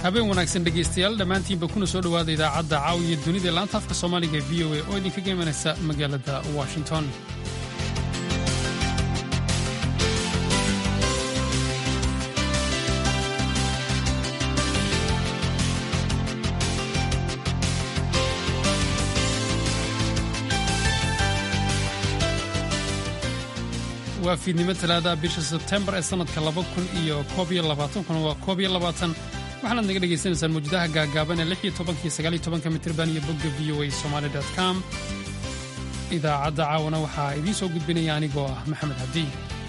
habeen wanaagsan dhegaystayaal dhammaantiinba kuna soo dhowaada idaacadda caawiya dunida ee laanta afka soomaaliga ee v o a oo idinkaga imanaysa magaalada washington waa fiidnimo talaadaha bisha sebtembar ee sannadka laba kun iyo koob iyo labaatankuna waa koob iyo labaatan waxaanaad naga dhagaysanaysaan mawjadaha gaagaaban ee lix iyo tobanka iyo sagaal iyo tobanka mitirban iyo bogga v o a somaali com idaacadda caawana waxaa idiin soo gudbinaya anigoo ah maxamed cabdi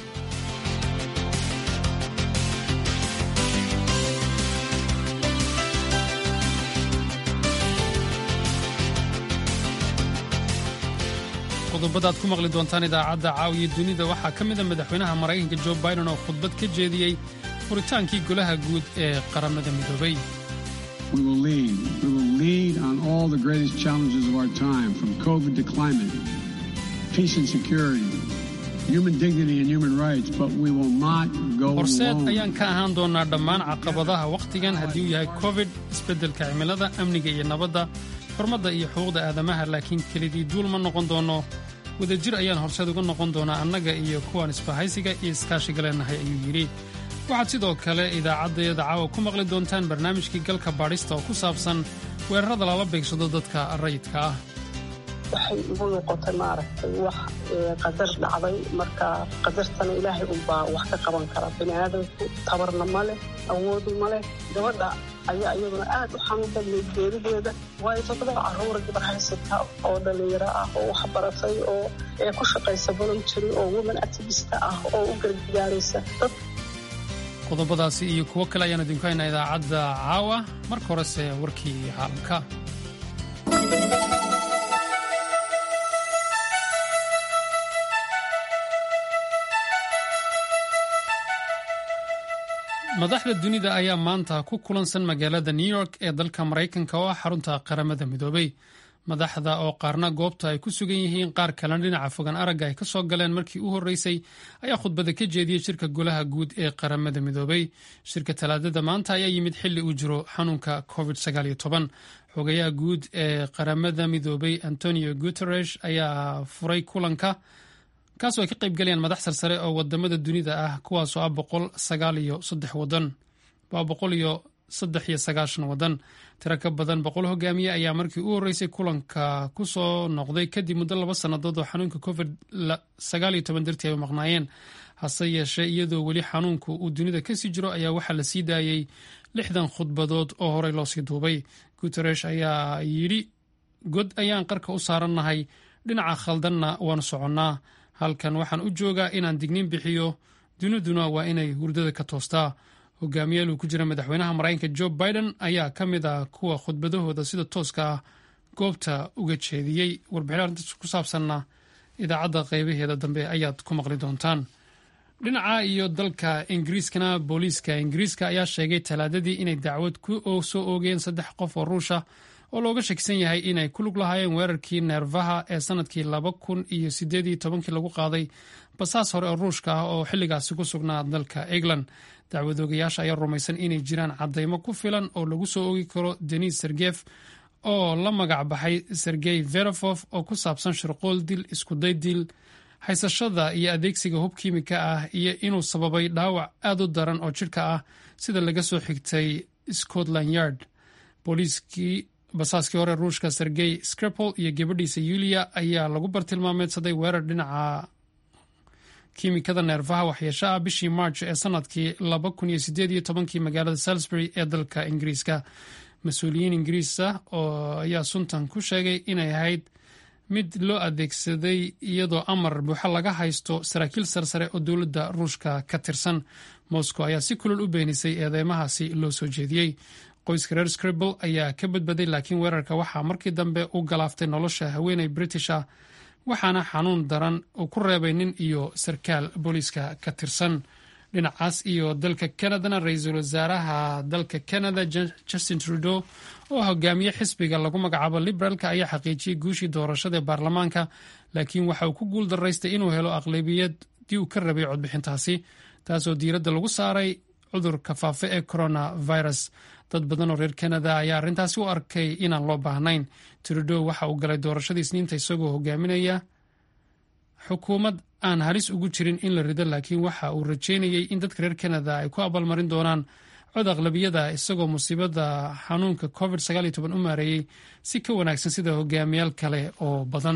qodobada ad ku maqli doontaan idaacadda caawiya dunida waxaa ka mida madaxweynaha maraykanka jo biden oo khudbad ka jeediyey furitaankii golaha guud ee qaramada midoobay horseed ayaan ka ahaan doonaa dhammaan caqabadaha wakhtigan haddii uu yahay covid isbeddelka cimilada amniga iyo nabadda xurmadda iyo xuquuqda aadamaha laakiin kelidii duul ma noqon doono wadajir ayaan horseed uga noqon doonaa annaga iyo kuwaan isbahaysiga iyo iskaashiga leenahay ayuu yidhi waxaad sidoo kale idaacaddayada caawa ku maqli doontaan barnaamijkii galka baadhista oo ku saabsan weerarada lala beegsado dadka rayidka ah waxay igu noqotay maaragtay wax qadar dhacday marka qadartana ilaahay unbaa wax ka qaban kara bini aadamku tabarna ma leh awoodu ma leh gabadha ayaa iyaduna aad u xanuun badnay geerideeda waayo toddoba carruura gabar haysata oo dhallinyaro ah oo wax baratay oo ku shaqaysa voluntary oo woman activista ah oo u gargaaraysa dad qodobadaasi iyo kuwo kale ayaan idinku haynaa idaacadda caawa marka horese warkii caalamka madaxda dunida ayaa maanta ku kulansan magaalada new york ee dalka maraykanka oo ah xarunta qaramada midoobay madaxda oo qaarna goobta ay ku sugan yihiin qaar kalena dhinaca fogan aragga ay ka soo galeen markii u horreysay ayaa khudbada ka jeediyey shirka golaha guud ee qaramada midoobay shirka talaadada maanta ayaa yimid xilli uu jiro xanuunka covid xogayaha guud ee qaramada midoobay antonio guteresh ayaa furay kulanka kaasoo ay ka qayb galayaan madax sarsare oo wadamada dunida ah kuwaasoo ah boqol sagaal iyo saddex wadan waa boqol iyo saddex iyo sagaashan wadan tiro ka badan boqol hogaamiye ayaa markii u horreysay kulanka ku soo noqday kadib muddo laba sannadood oo xanuunka covid sagaal iyo toban dartii ay u maqnaayeen hase yeeshee iyadoo weli xanuunku uu dunida kasii jiro ayaa waxaa la sii daayey lixdan khudbadood oo horey loosii duubay guteresh ayaa yidhi god ayaan qarka u saarannahay dhinaca khaldanna waanu soconnaa halkan waxaan u joogaa inaan digniin bixiyo duniduna waa inay hurdada ka toostaa hogaamiyaal uu ku jira madaxweynaha maraykanka jo biden ayaa ka mid ah kuwa khudbadahooda sida tooska ah goobta uga jeediyey warbixin arrintaas ku saabsanna idaacadda qaybaheeda dambe ayaad ku maqli doontaan dhinaca iyo dalka ingiriiskana booliiska ingiriiska ayaa sheegay talaadadii inay dacwad ku soo oogeen saddex qof oo ruusha oo looga shakisan yahay inay ku lug lahaayeen weerarkii neerfaha ee sanadkii laba kun iyo sideed iyo tobankii lagu qaaday basaas hore oo ruushka ah oo xilligaasi ku sugnaa dalka england dacwadoogayaasha ayaa rumaysan inay jiraan caddaymo ku filan oo lagu soo oogi karo denis sergef oo la magac baxay sergey verofof oo ku saabsan shirqool dil iskuday dil haysashada iyo adeegsiga hub kiimika ah iyo inuu sababay dhaawac aad u daran oo jidhka ah sida laga soo xigtay scotland yard booliiskii basaaskii hore ruushka sergey skrepol iyo gabadhiisa yuliya ayaa lagu bartilmaameedsaday weerar dhinaca kiimikada neerfaha waxyeesho ah bishii march ee sanadkii laba kun iyo sideed iyo tobankii magaalada salisbury ee dalka ingiriiska mas-uuliyiin ingiriisa oo ayaa suntan ku sheegay inay ahayd mid loo adeegsaday iyadoo amar buuxa laga haysto saraakiil sarsare oo dowladda ruushka ka tirsan moscow ayaa si kulol u beenisay eedeymahaasi loo soo jeediyey qoyska reer scribble ayaa ka badbaday laakiin weerarka waxaa markii dambe u galaaftay nolosha haweeney british ah waxaana xanuun daran uu ku reebay nin iyo sarkaal booliiska ka tirsan dhinacaas iyo dalka canadana ra-iisul wasaaraha dalka canada justin trudeau oo hogaamiye xisbiga lagu magacaabo liberaalka ayaa xaqiijiyey guushii doorashada ee baarlamaanka laakiin waxa uu ku guul daraystay inuu helo aqlabiyadii uu ka rabay codbixintaasi taasoo diiradda lagu saaray cudurka faafa ee coronavirus dad badan oo reer kanada ayaa arrintaasi u arkay inaan loo baahnayn trudow waxa uu galay doorashadii isniinta isagoo hogaaminaya xukuumad aan halis ugu jirin in la rido laakiin waxa uu rajeynayay in dadka reer kanada ay ku abaalmarin doonaan cod aqlabiyada isagoo musiibada xanuunka covid u maareeyey si ka wanaagsan sida hogaamiyaal kale oo badan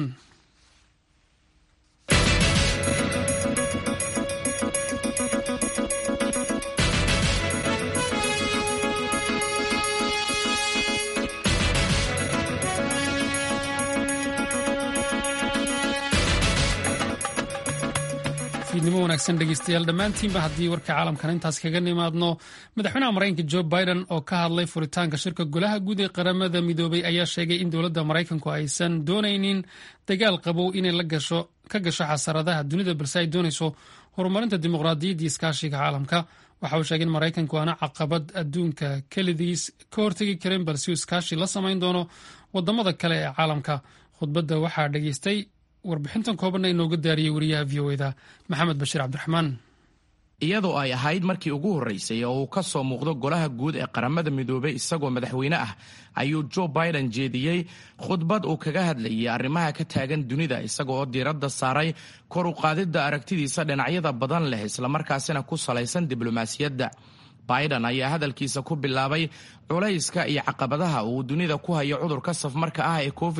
fiidnimo wanaagsan dhegeystayaal dhammaantiinba haddii warka caalamkan intaas kaga nimaadno madaxweynaha maraykanka jo biden oo ka hadlay furitaanka shirka golaha guud ee qaramada midoobay ayaa sheegay in dowladda maraykanku aysan doonaynin dagaal qabow inay ka gasho xasaradaha dunida balse ay doonayso horumarinta dimuqraadiyadda iyo iskaashiga caalamka waxa uu sheegay in maraykanku aana caqabad adduunka kelidiis ka hortegi karin balse uu iskaashi la samayn doono wadamada kale ee caalamka khudbadda waxaa dhegeystay warbixintan koobanna inooga daariyey wariyaha v o eda maxamed bashiir cabdiraxmaan iyadoo ay ahayd markii ugu horreysay oo uu ka soo muuqdo golaha guud ee qaramada midoobay isagoo madaxweyne ah ayuu jo biden jeediyey khudbad uu kaga hadlayay arrimaha ka taagan dunida isaga oo diiradda saaray kor u qaadidda aragtidiisa dhinacyada badan leh islamarkaasina ku salaysan diblomaasiyadda biden ayaa hadalkiisa ku bilaabay culayska iyo caqabadaha uu dunida ku hayo cudurka safmarka ah ee covid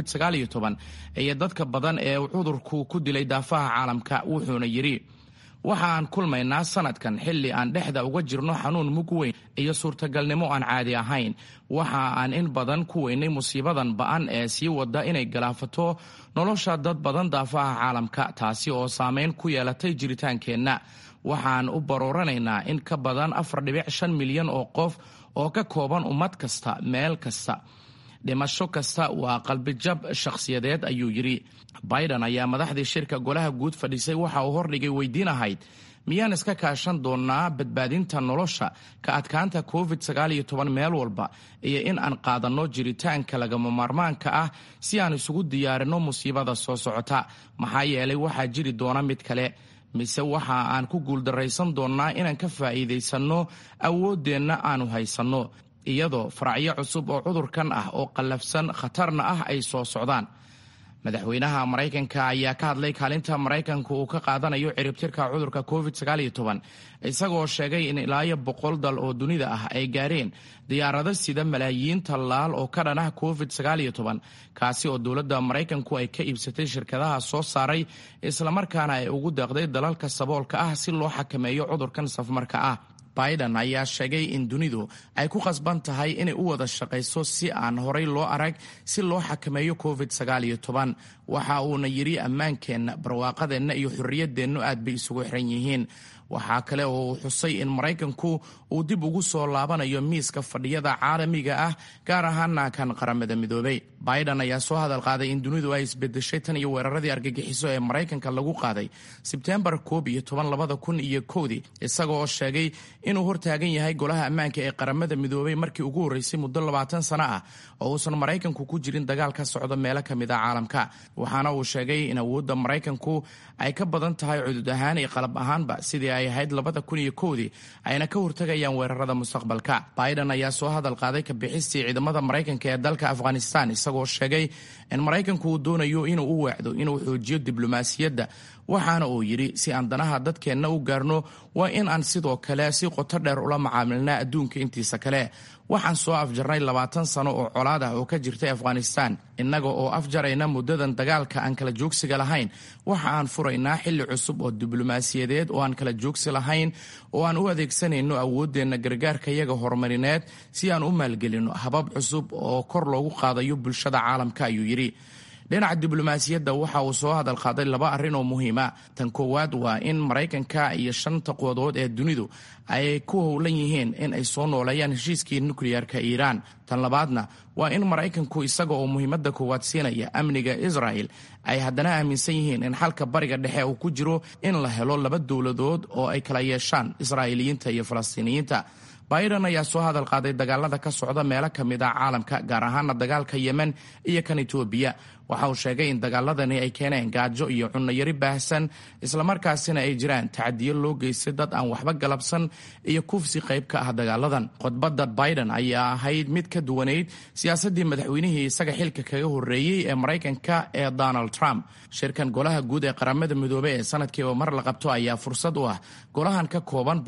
iyo dadka badan ee uu cudurku ku dilay daafaha caalamka wuxuuna yidhi waxa aan kulmaynaa sanadkan xilli aan dhexda uga jirno xanuun mug weyn iyo suurtagalnimo aan caadi ahayn waxa aan in badan ku weynay musiibadan ba'an ee sii wada inay galaafato nolosha dad badan daafaha caalamka taasi oo saameyn ku yeelatay jiritaankeenna waxaan u barooranaynaa in ka badan afar dhibic shan milyan oo qof oo ka kooban ummad kasta meel kasta dhimasho kasta waa qalbijab shakhsiyadeed ayuu yidhi biden ayaa madaxdii shirka golaha guud fadhiisay waxa uu hordhigay weydiin ahayd miyaan iska kaashan doonnaa badbaadinta nolosha ka adkaanta covid meel walba iyo in aan qaadanno jiritaanka lagama maarmaanka ah si aan isugu diyaarinno musiibada soo socota maxaa yeelay waxaa jiri doona mid kale mise waxa aan ku guuldarraysan doonnaa inaan ka faa'iidaysanno awooddeenna aanu haysanno iyadoo faracyo cusub oo cudurkan ah oo qallafsan khatarna ah ay soo socdaan madaxweynaha maraykanka ayaa ka hadlay kaalinta maraykanku uu ka qaadanayo ciribtirka cudurka covid isagoo sheegay in ilaayo boqol dal oo dunida ah ay gaareen diyaarado sida malaayiin tallaal oo ka dhan ah covid kaasi oo dowladda maraykanku ay ka iibsatay shirkadaha soo saaray islamarkaana ay ugu deeqday dalalka saboolka ah si loo xakameeyo cudurkan safmarka ah biden ayaa sheegay in dunidu ay ku khasban tahay inay u wada shaqayso si aan horay loo arag si loo xakameeyo covid waxa uuna yidhi ammaankeenna barwaaqadeenna iyo xorriyaddeennu aad bay isugu xiran yihiin waxaa kale oo uu xusay in maraykanku uu dib ugu soo laabanayo miiska fadhiyada caalamiga ah gaar ahaana kan qaramada midoobay biden ayaa soo hadal qaaday in dunidu ay isbedeshay tan iyo weeraradii argagixiso ee maraykanka lagu qaaday sebtembar koob iyo toban labada kun iyo kowdii isagoo sheegay inuu hortaagan yahay golaha ammaanka ee qaramada midoobay markii ugu horreysay muddo labaatan sano ah oo uusan maraykanku ku jirin dagaal ka socdo meelo ka mid a caalamka waxaana uu sheegay in awoodda maraykanku ay ka badan tahay cudud ahaan iyo qalab ahaanba sidii ay ahayd labada kun iyo kowdii ayna ka hortagayaan weerarada mustaqbalka biden ayaa soo hadal qaaday kabixistii ciidamada maraykanka ee dalka afghanistan isagoo sheegay in maraykanku uu doonayo inuu u weecdo inuu xoojiyo diblomaasiyadda waxaana uu yidhi si aan danaha dadkeenna u gaarno waa in aan sidoo kale si qoto dheer ula macaamilnaa adduunka intiisa kale waxaan soo afjarnay labaatan sano oo colaad ah oo ka jirtay afghanistan innaga oo afjarayna muddadan dagaalka aan kala joogsiga lahayn waxa aan furaynaa xilli cusub oo diblomaasiyadeed oo aan kala joogsi lahayn oo aan u adeegsanayno awooddeenna gargaarka yaga horumarineed si aan u maalgelinno habab cusub oo kor loogu qaadayo bulshada caalamka ayuu yidhi dhinaca diblomaasiyadda waxa uu soo hadal qaaday laba arrin oo muhiima tan koowaad waa in maraykanka iyo shanta quwadood ee dunidu ay ku howlan yihiin in ay soo nooleeyaan heshiiskii nukliyeerka iiraan tan labaadna waa in maraykanku isaga oo muhiimadda koowaad siinaya amniga israel ay haddana aaminsan yihiin in xalka bariga dhexe uu ku jiro in la helo laba dowladood oo ay kala yeeshaan israa'iiliyiinta iyo falastiiniyiinta biden ayaa soo hadal qaaday dagaalada ka socda meelo ka mid ah caalamka gaar ahaana dagaalka yemen iyo kan etoobiya waxa uu sheegay in dagaaladani ay keeneen gaajo iyo cunnoyari baahsan islamarkaasina ay jiraan tacadiyo loo geystay dad aan waxba galabsan iyo kufsi qayb ka ah dagaaladan khudbadda biden ayaa ahayd mid ka duwanayd siyaasaddii madaxweynihii isaga xilka kaga horreeyey ee maraykanka ee donald trump shirkan golaha guud ee qaramada midoobey ee sanadkiiba mar la qabto ayaa fursad u ah golahan ka kooban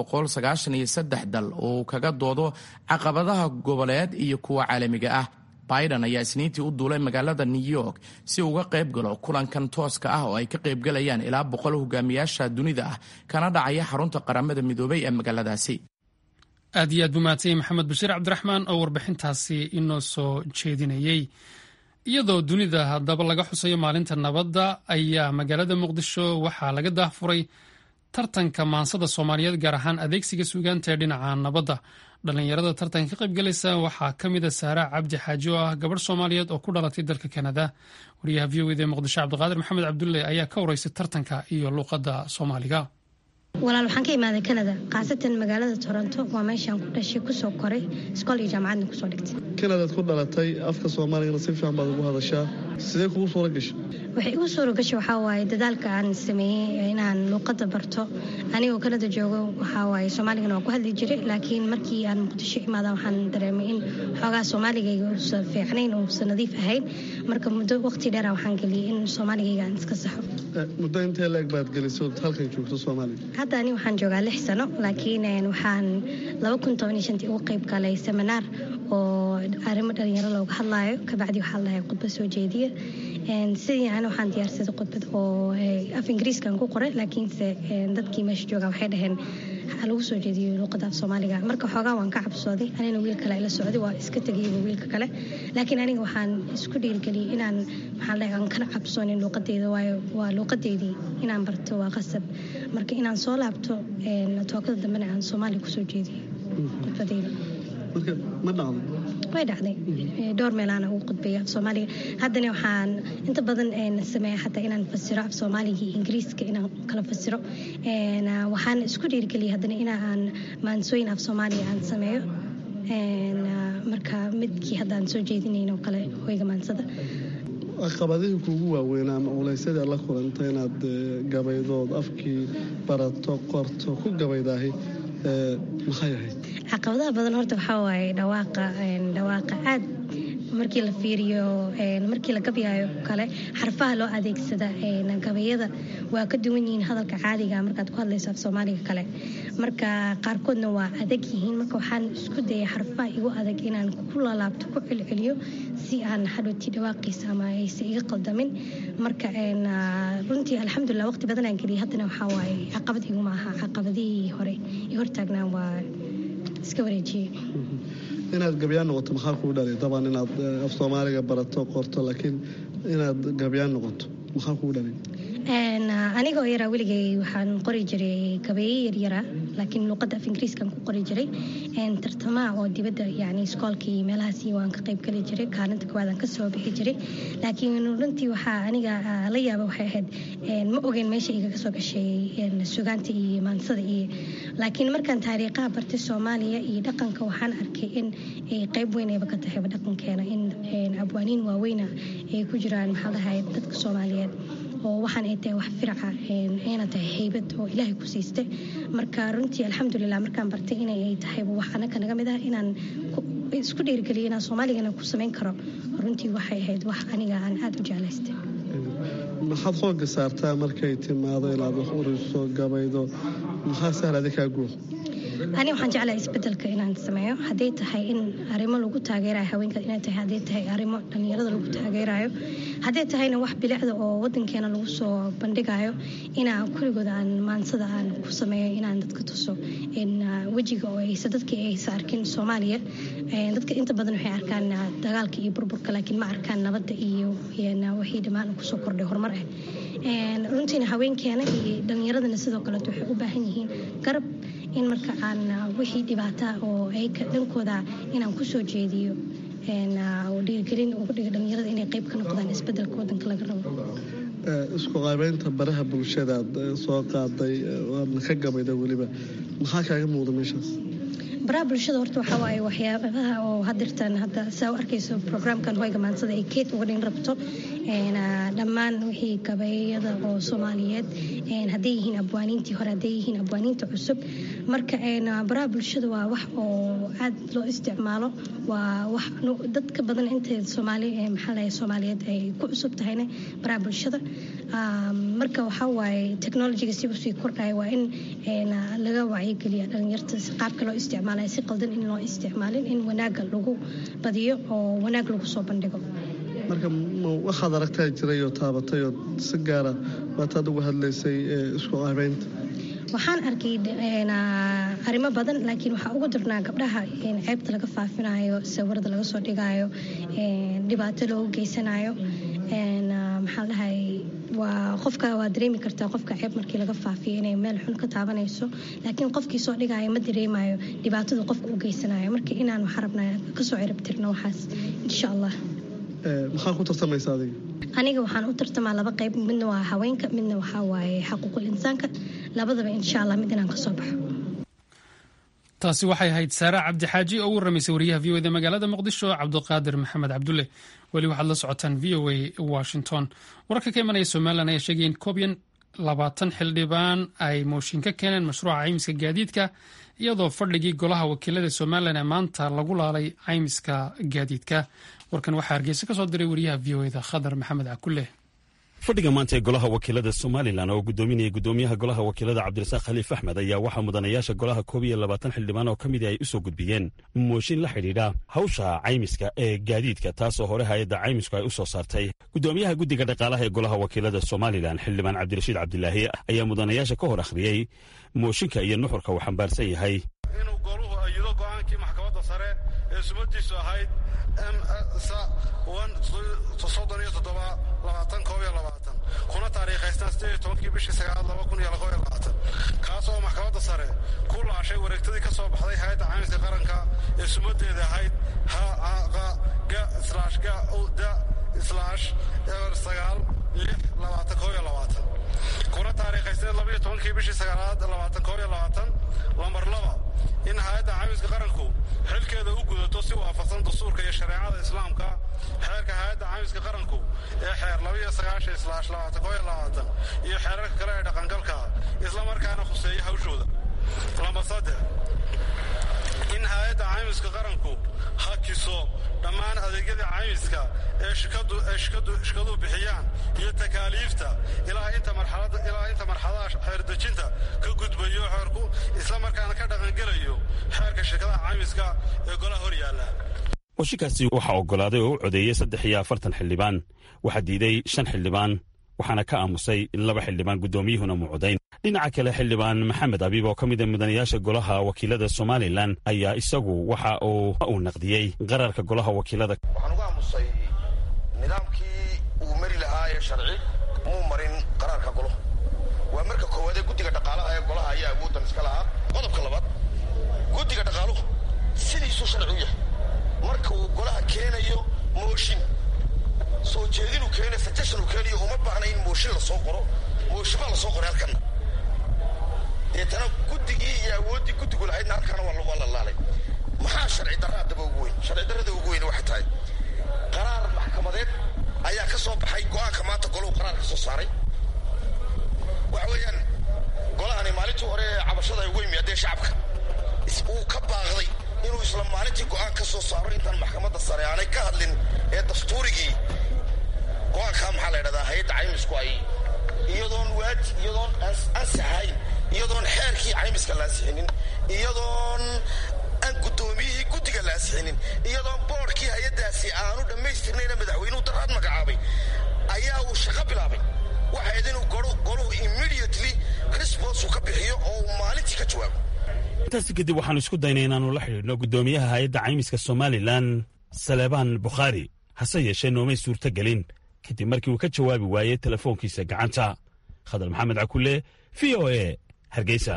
dal oo kaga doodo caqabadaha goboleed iyo kuwa caalamiga ah biden ayaa isniintii u duulay magaalada new york si uga qayb galo kulankan tooska ah oo ay ka qaybgalayaan ilaa boqol hogaamiyaasha dunida ah kana dhacaya xarunta qaramada midoobey ee magaaladaasi aad iyo aad buu mahadsanyay maxamed bashiir cabdiraxmaan oo warbixintaasi inoo soo jeedinayey iyadoo dunida haddaba laga xusayo maalinta nabadda ayaa magaalada muqdisho waxaa laga daahfuray tartanka maansada soomaaliyeed gaar ahaan adeegsiga suugaanta ee dhinaca nabadda dhallinyarada tartanka ka qaybgalaysa waxaa ka mid a saara cabdi xaaji oo ah gabadh soomaaliyeed oo ku dhalatay dalka kanada wariyaha v o ed ee muqdisho cabdiqaadir maxamed cabdulle ayaa ka wareysay tartanka iyo luuqadda soomaaliga walaal waxaan ka imaaday kanada khaasatan magaalada toronto waa meeshaan ku dhashay kusoo koray iskool iyo jaamacadna kusoo dhigtay kanadaad ku dhalatay afka soomaaligana si fiican baad ugu hadashaa sidee kugu suura gashay waxay igu suura gashay waxaa waaye dadaalka aan sameeyey inaan luuqadda barto anigoo kanada joogo waxaa waaye soomaaligana waan ku hadli jiray laakiin markii aan muqdisho imaada waxaan dareemay in xoogaa soomaaligayga uusan fiicnayn uusan nadiif ahayn marka muddo waqti dheera waxaan geliyey in soomaaligayga aan iska saxo muddo intee leeg baad gelisay ood halkan joogto soomaaliga hadda ani waxaan joogaa lix sano laakiin waxaan ugu qayb galay seminaar oo arrimo dhalinyaro looga hadlaayo kabacdi waxaa lahay khudbad soo jeediya sidii ani waxaan diyaarsaday khudbad oo af ingiriiskan ku qoray laakiinse dadkii meesha jooga waxay dhaheen lagu soo jeediyo luuqadda af soomaaliga marka xoogaa waan ka cabsooday anina wiil kale ila socday waa iska tegayba wiilka kale laakiin aniga waxaan isku dhiirigeliyey inaan maxaa dhahay aan kana cabsoonin luuqadeyda waayo waa luuqadeydii inaan barto waa qasab marka inaan soo laabto tookada dambena aan soomaaliya kusoo jeediyo khudbadeyda marka ma dhacday way dhacday dhowr meelaana ugu qudbeeya af soomaaliga haddana waxaan inta badan sameeya xataa inaan fasiro af soomaaliga iyo ingiriiska inaan kala fasiro waxaan isku dhiirigeliyay haddana inaan maansooyin af soomaaliya aan sameeyo marka midkii hadda aan soo jeedinayn oo kale hoyga maansada caqabadihii kuugu waaweynaa ama culaysyadii aad la kulantay inaad gabaydood afkii barato qorto ku gabaydaahi maxay ahayd caqabadaha badan horta waxaa waaye dhawaaqa dhawaaqa aad markii la fiiriyo markii la gabyaayo kale xarfaha loo adeegsada gabayada waa ka duwan yihiin hadalka caadiga markaad ku hadlayso af soomaaliga kale marka qaarkoodna waa adag yihiin marka waxaan isku dayay xarfaha igu adag inaan ku lalaabto ku celceliyo si aan hadhowtii dhawaaqiisa ama aysa iga qaldamin marka runtii alxamdulilah waqti badan aan geliyay haddana waxaa waaye caqabad iguma aha caqabadihii hore i hortaagnaan waa iska wareejiyey inaad gabyaan noqoto maxaa kuu dhalay dabcan inaad af soomaaliga barato qorto laakiin inaad gabyaan noqoto maxaa kuu dhalay aniga oo yaraa weligay waxaan qori jiray gabeeye yaryara laakiin luuqadda af ingiriiskan ku qori jiray tartamaha oo dibadda yani iskoolkii meelahaasi waan ka qayb geli jiray kaalinta koowaad aan kasoo bixi jiray laakiin runtii waxaa aniga la yaaba waxay ahayd ma ogeyn meesha igaga soo gashay sugaanta iyo maansada iyo laakiin markaan taariikhaha bartay soomaaliya iyo dhaqanka waxaan arkay in ay qayb weyn ayba ka tahayba dhaqankeena in abwaaniin waaweyna ay ku jiraan maxaa dhahay dadka soomaaliyeed oo waxaan ay tahay wax firaca ayna tahay haybad oo ilaahay ku siistay marka runtii alxamdulilah markaan bartay inay ay tahayba wax anaka naga mid ah inaan isku dhiirigeliyo inaan soomaaligana ku samayn karo runtii waxay ahayd wax aniga aan aada u jeclaystay maxaad xooga saartaa markay timaado inaad wax uriso gabaydo maxaa sahladi kaa guur ani waxaan jeclahay isbedelka inaan sameeyo hadday tahay in arrimo lagu taageerayo haweenka inay tahay hadday tahay arrimo dhallinyarada lagu taageerayo hadday tahayna wax bilicda oo wadankeena lagu soo bandhigayo inaan kuligooda aan maansada aan ku sameeyo inaan dadka tuso wejiga oo aysa dadkii aysa arkin soomaaliya dadka inta badan waxay arkaan dagaalka iyo burburka laakiin ma arkaan nabadda iyo wixii dhammaan kusoo kordhay horumar ah runtiina haweenkeena iyo dhallinyaradana sidoo kaleeto waxay u baahan yihiin garab in marka aan wixii dhibaata oo ayka dhankooda inaan kusoo jeediyo dhiirigelin ugu dhiga dhallinyarada inay qayb ka noqdaan isbedelka wadanka laga rabo isku qaybeynta baraha bulshadaad soo qaaday waadna ka gabayda weliba maxaa kaaga muuqda meeshaas baraha bulshada horta waxaa waaye waxyaabaha oo hadirtan hadda saa u arkayso programkan hoyga maansada ay keed uga dhin rabto dhammaan wixii gabayada oo soomaaliyeed hadday yihiin abwaaniintii hore hadday yihiin abwaaniinta cusub marka baraha bulshada waa wax oo aad loo isticmaalo waa wax dadka badan inta soomaali maxaa lahay soomaaliyeed ay ku cusub tahayna baraha bulshada marka waxaa waaye technologiga si usii kordhaya waa in laga wacyigeliya dhalinyarta qaabka loo isticmaalaya si qaldan in loo isticmaalin in wanaaga lagu badiyo oo wanaag lagu soo bandhigo marka waxaad aragtaa jiray oo taabatay oo si gaara waataad uga hadlaysay isku abeynta waxaan arkay arrimo badan laakiin waxaa ugu darnaa gabdhaha ceebta laga faafinayo sawirada laga soo dhigayo dhibaato loogu geysanayo maxaa dhahay waa qofka waa dareemi kartaa qofka ceeb markii laga faafiyo inay meel xun ka taabanayso laakiin qofkii soo dhigayo ma dareemayo dhibaatada qofka u geysanayo marka inaan waxaa rabnaa kasoo ciribtirno waxaas insha allah maxaa ku tartamaysa adiga aniga waxaan u tartamaa laba qayb midna waa haweenka midna waxaa waaye xaquuqul insaanka labadaba insha allah mid inaan kasoo baxo taasi waxay ahayd saara cabdixaaji oo u warramaysay wariyaha v o da magaalada muqdisho cabduqaadir maxamed cabdulle weli waxaad la socotaan v o a washington wararka ka imanaya somalilan ayaa sheegaya in koobiyan labaatan xildhibaan ay mooshin ka keeneen mashruuca caymiska gaadiidka iyadoo fadhigii golaha wakiilada somalilan ee maanta lagu laalay caymiska gaadiidka warkan waxaa hargeysa ka soo diray wariyaha v o eda khadar maxamed cakulle fadhiga maanta ee golaha wakiilada somalilan oo gudoominaya gudoomiyaha golaha wakiilada cabdirasaaq khaliif axmed ayaa waxaa mudanayaasha golaha koob iyo labaatan xildhibaan oo ka mid ay u soo gudbiyeen mooshin la xidhiidha hawsha caymiska ee gaadiidka taasoo hore hay-adda caymisku ay u soo saartay gudoomiyaha guddiga dhaqaalaha ee golaha wakiilada somalilan xildhibaan cabdirashiid cabdilaahi ayaa mudanayaasha ka hor akhriyey mooshinka iyo nuxurka uu xambaarsan yahay inuu goluhu ayido go'aankii maxkamadda sare ee sumadiisu ahayd kuna taariikhaystaan sideed iyo tobankii bishii sagaalaad laba kun iyo laba iyo labaatan kaas oo maxkamadda sare ku laashay wareegtadii ka soo baxday hay-adda caymiska qaranka ee sumadeeda ahayd ga slash ga da slash eber sagaal lix labaatan koo iyo labaatan kuna taariikhaysteen laba iyo tobankii bishii sagaalaad labaatan koo iyo labaatan lambar laba in hay-adda caymiska qaranku xilkeeda u gudato si waafaqsan dastuurka iyo shareecada islaamka xeerka hay-adda caymiska qaranku ee xeer labaiyo sagaashan islaash labaatan koo iyo labaatan iyo xeerarka kale ee dhaqangalka isla markaana khuseeya hawshooda lambar saddex in hay-adda caymiska qaranku hakiso dhammaan adeegyada caymiska ee shikaduhu bixiyaan iyo takaaliifta ilaa inta marxadaha xeerdejinta ka gudbayo xeerku isla markaana ka dhaqangelayo xeerka shirkadaha caymiska ee golaha hor yaalla mooshinkaasi waxaa oggolaaday oo u codeeyey saddex iyo afartan xildhibaan waxaa diiday shan xildhibaan waxaana ka aamusay laba xildhibaan guddoomiyuhuna mucodayn dhinaca kale xildhibaan maxamed abiib oo ka mid a mudanayaasha golaha wakiilada somalilan ayaa isagu waxa uu uu naqdiyey qararka golaha wakiilada waxaan uga aamusay nidaamkii uu mari lahaa ee sharci muu marin qaraarka golaha waa marka koowaadee guddiga dhaqaalaha ee golaha ayaa awooddan iska lahaa qodobka labaad guddiga dhaqaaluhu sidiisuu sharci u yahay marka uu golaha keenayo mooshin soo jeedinuu keenayo suggestion uu keenayo uma baahna in mooshin la soo qoro mooshin baa la soo qoray halkanna deetana guddigii iyo awooddii guddigu lahaydna halkaana waa la laalay maxaa sharci darra haddaba ugu weyn sharci darrada ugu weyn waxay tahay qaraar maxkamadeed ayaa ka soo baxay go'aanka maanta golahu qaraar ka soo saaray waxa weeyaan golahani maalintii hore ee cabashada ay ugu yimaadeen shacabka uu ka baaqday inuu isla maalintii go'aan ka soo saaro intaan maxkamadda sare aanay ka hadlin ee dastuurigii go'aankaa maxaa la ydhahdaa hay-adda caymisku ay iyadoon waaj iyadoon ansaxayn iyadoon xeerkii caymiska la ansixinin iyadoon aan guddoomiyihii guddiga la ansixinin iyadoon boodhkii hay-addaasi aanu dhammaystirnayna madaxweynuhu daraad magacaabay ayaa uu shaqo bilaabay waxayd inuu goluhu immediately response uu ka bixiyo oo uu maalintii ka jawaabo intaasi kadib waxaanu isku daynay inaannu la xidhiidhno guddoomiyaha hay-adda caymiska somalilan saleebaan bukhaari hase yeeshee noomay suurto gelin kadib markii uu ka jawaabi waayey telefoonkiisa gacanta khadar maxamed cakulle v o e hargeysa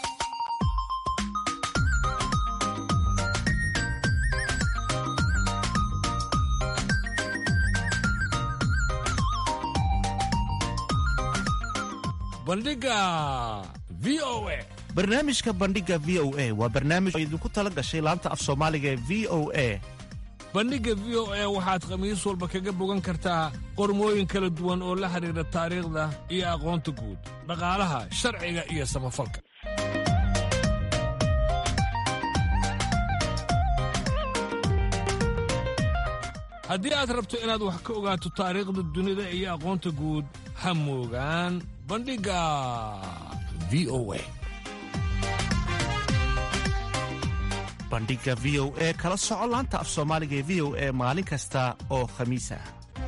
bandhiga v o e barnaamijka bandhiga v o a waa barnaamij oo idinku tala gashay laanta af soomaaliga ee v o a bandhigga v o a waxaad khamiis walba kaga bogan kartaa qormooyin kala duwan oo la xidhiidha taariikhda iyo aqoonta guud dhaqaalaha sharciga iyo samafalka haddii aad rabto inaad wax ka ogaato taariikhda dunida iyo aqoonta guud ha moogaan bandhigga v o a bandhigga v o e kala soco laanta af soomaaliga ee v o e maalin kasta oo khamiis ah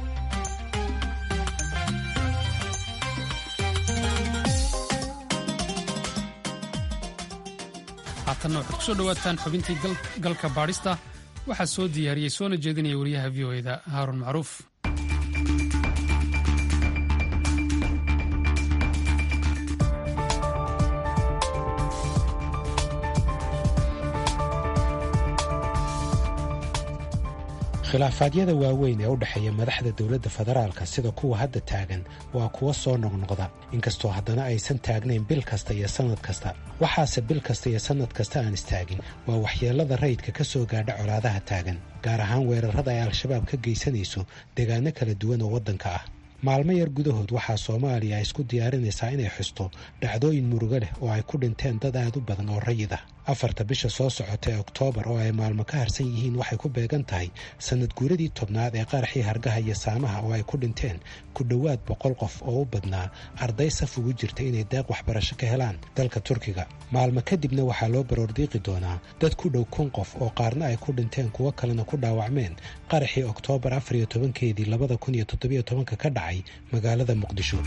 haatanna waxaad ku soo dhowaataan xubintii galka baadhista waxaa soo diyaariyey soona jeedinaya wariyaha v o eda haaruun macruuf khilaafaadyada waaweyn ee u dhexeeya madaxda dowladda federaalka sida kuwa hadda taagan waa kuwa soo noqnoqda inkastoo haddana aysan taagnayn bil kasta iyo sannad kasta waxaase bil kasta iyo sannad kasta aan istaagin waa waxyeellada rayidka ka soo gaadha colaadaha taagan gaar ahaan weerarrada ay al-shabaab ka geysanayso deegaano kala duwan oo waddanka ah maalmo yar gudahood waxaa soomaaliya ay isku diyaarinaysaa inay xusto dhacdooyin murugo leh oo ay ku dhinteen dad aad u badan oo rayid ah afarta bisha soo socota ee oktoobar oo ay maalmo ka harsan yihiin waxay ku beegan tahay sannad guuradii tobnaad ee qaraxii hargaha iyo saamaha oo ay ku dhinteen ku dhowaad boqol qof oo u badnaa arday saf ugu jirta inay deeq waxbarasho ka helaan dalka turkiga maalmo kadibna waxaa loo baroordiiqi doonaa dad ku dhow kun qof oo qaarna ay ku dhinteen kuwo kalena ku dhaawacmeen qaraxii oktoobar afariyo tobankeedii labada kun iyo toddobiyo tobanka ka dhacay magaalada muqdisho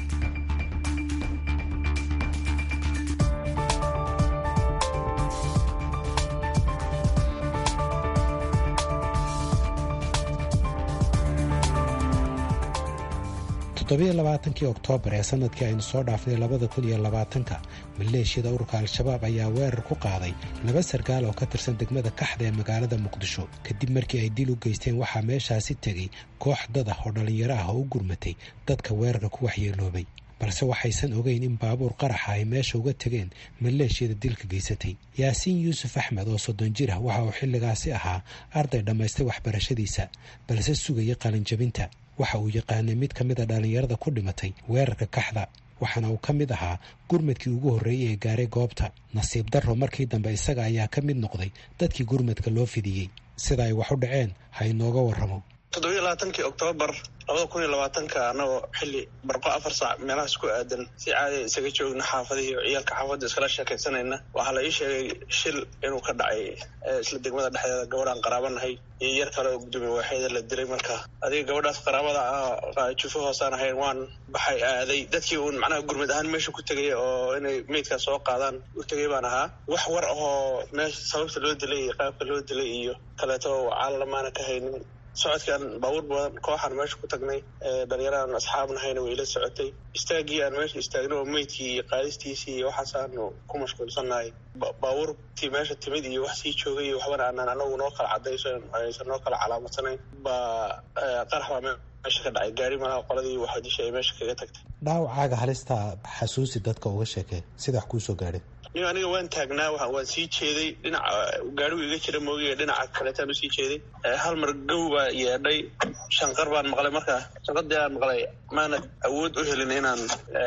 toddobiyo labaatankii oktoobar ee sanadkii aynu soo dhaafnay labada kun iyo labaatanka maleeshiyada ururka al-shabaab ayaa weerar ku qaaday laba sarkaal oo ka tirsan degmada kaxda ee magaalada muqdisho kadib markii ay dil u geysteen waxaa meeshaasi tegey koox dad ah oo dhallinyaro ah oo u gurmatay dadka weerarka ku waxyeeloobay balse waxaysan ogeyn in baabuur qaraxa ay meesha uga tegeen maleeshiyada dilka geysatay yaasiin yuusuf axmed oo soddon jir ah waxa uu xilligaasi ahaa arday dhammaystay waxbarashadiisa balse sugayay qalinjabinta waxa uu yaqaanay mid ka mid a dhallinyarada ku dhimatay weerarka kaxda waxaana uu ka mid ahaa gurmadkii ugu horreeyey ee gaaray goobta nasiib darro markii dambe isaga ayaa ka mid noqday dadkii gurmadka loo fidiyey sida ay wax u dhaceen ha inooga warramo toddobiyo labaatankii oktoobar labada kun iyo labaatanka annagoo xilli barqo afar saac meelahaas ku aadan si caadiya isaga joogna xaafadihii oo ciyaalka xaafadda iskala sheekaysanayna waxaa la ii sheegay shil inuu ka dhacay isla degmada dhexdeeda gabadhaan qaraabanahay iyo yar kale oo gudoomiye waaxeeda la dilay marka adiga gabadhaas qaraabada ah jufo hoosaan ahayn waan baxay aaday dadkii uun macnaha gurmad ahaan meesha ku tegay oo inay meydkaas soo qaadaan u tegay baan ahaa wax war ahoo meesha sababta loo dilay iyo qaabka loo dilay iyo kaleeto caalalamaana ka haynin socodkii aan baabuur badan kooxaan meesha ku tagnay dhalinyaraan asxaabnahayna way ila socotay istaagii aan meesha istaagna oo meydkii iyo qaadistiisii iyo waxaasaanu ku mashquulsannahay baabuurtii meesha timid iyo wax sii joogay iyo waxbana aanaan anagu noo kala cadayso aysan noo kala calaamadsaneyn baa qarax baa meesha ka dhacay gaari malaha qoladii waxadisha ay meesha kaga tagtay dhaawacaaga halistaa xasuusi dadka uga sheekee sida wax kuu soo gaadhay nin aniga waan taagnaa waan sii jeeday dhinaca gaarigu iga jira moogiga dhinaca kaleetaan usii jeeday hal mar gow baa yeedhay shanqar baan maqlay markaa shanqadii aan maqlay maana awood u helin inaan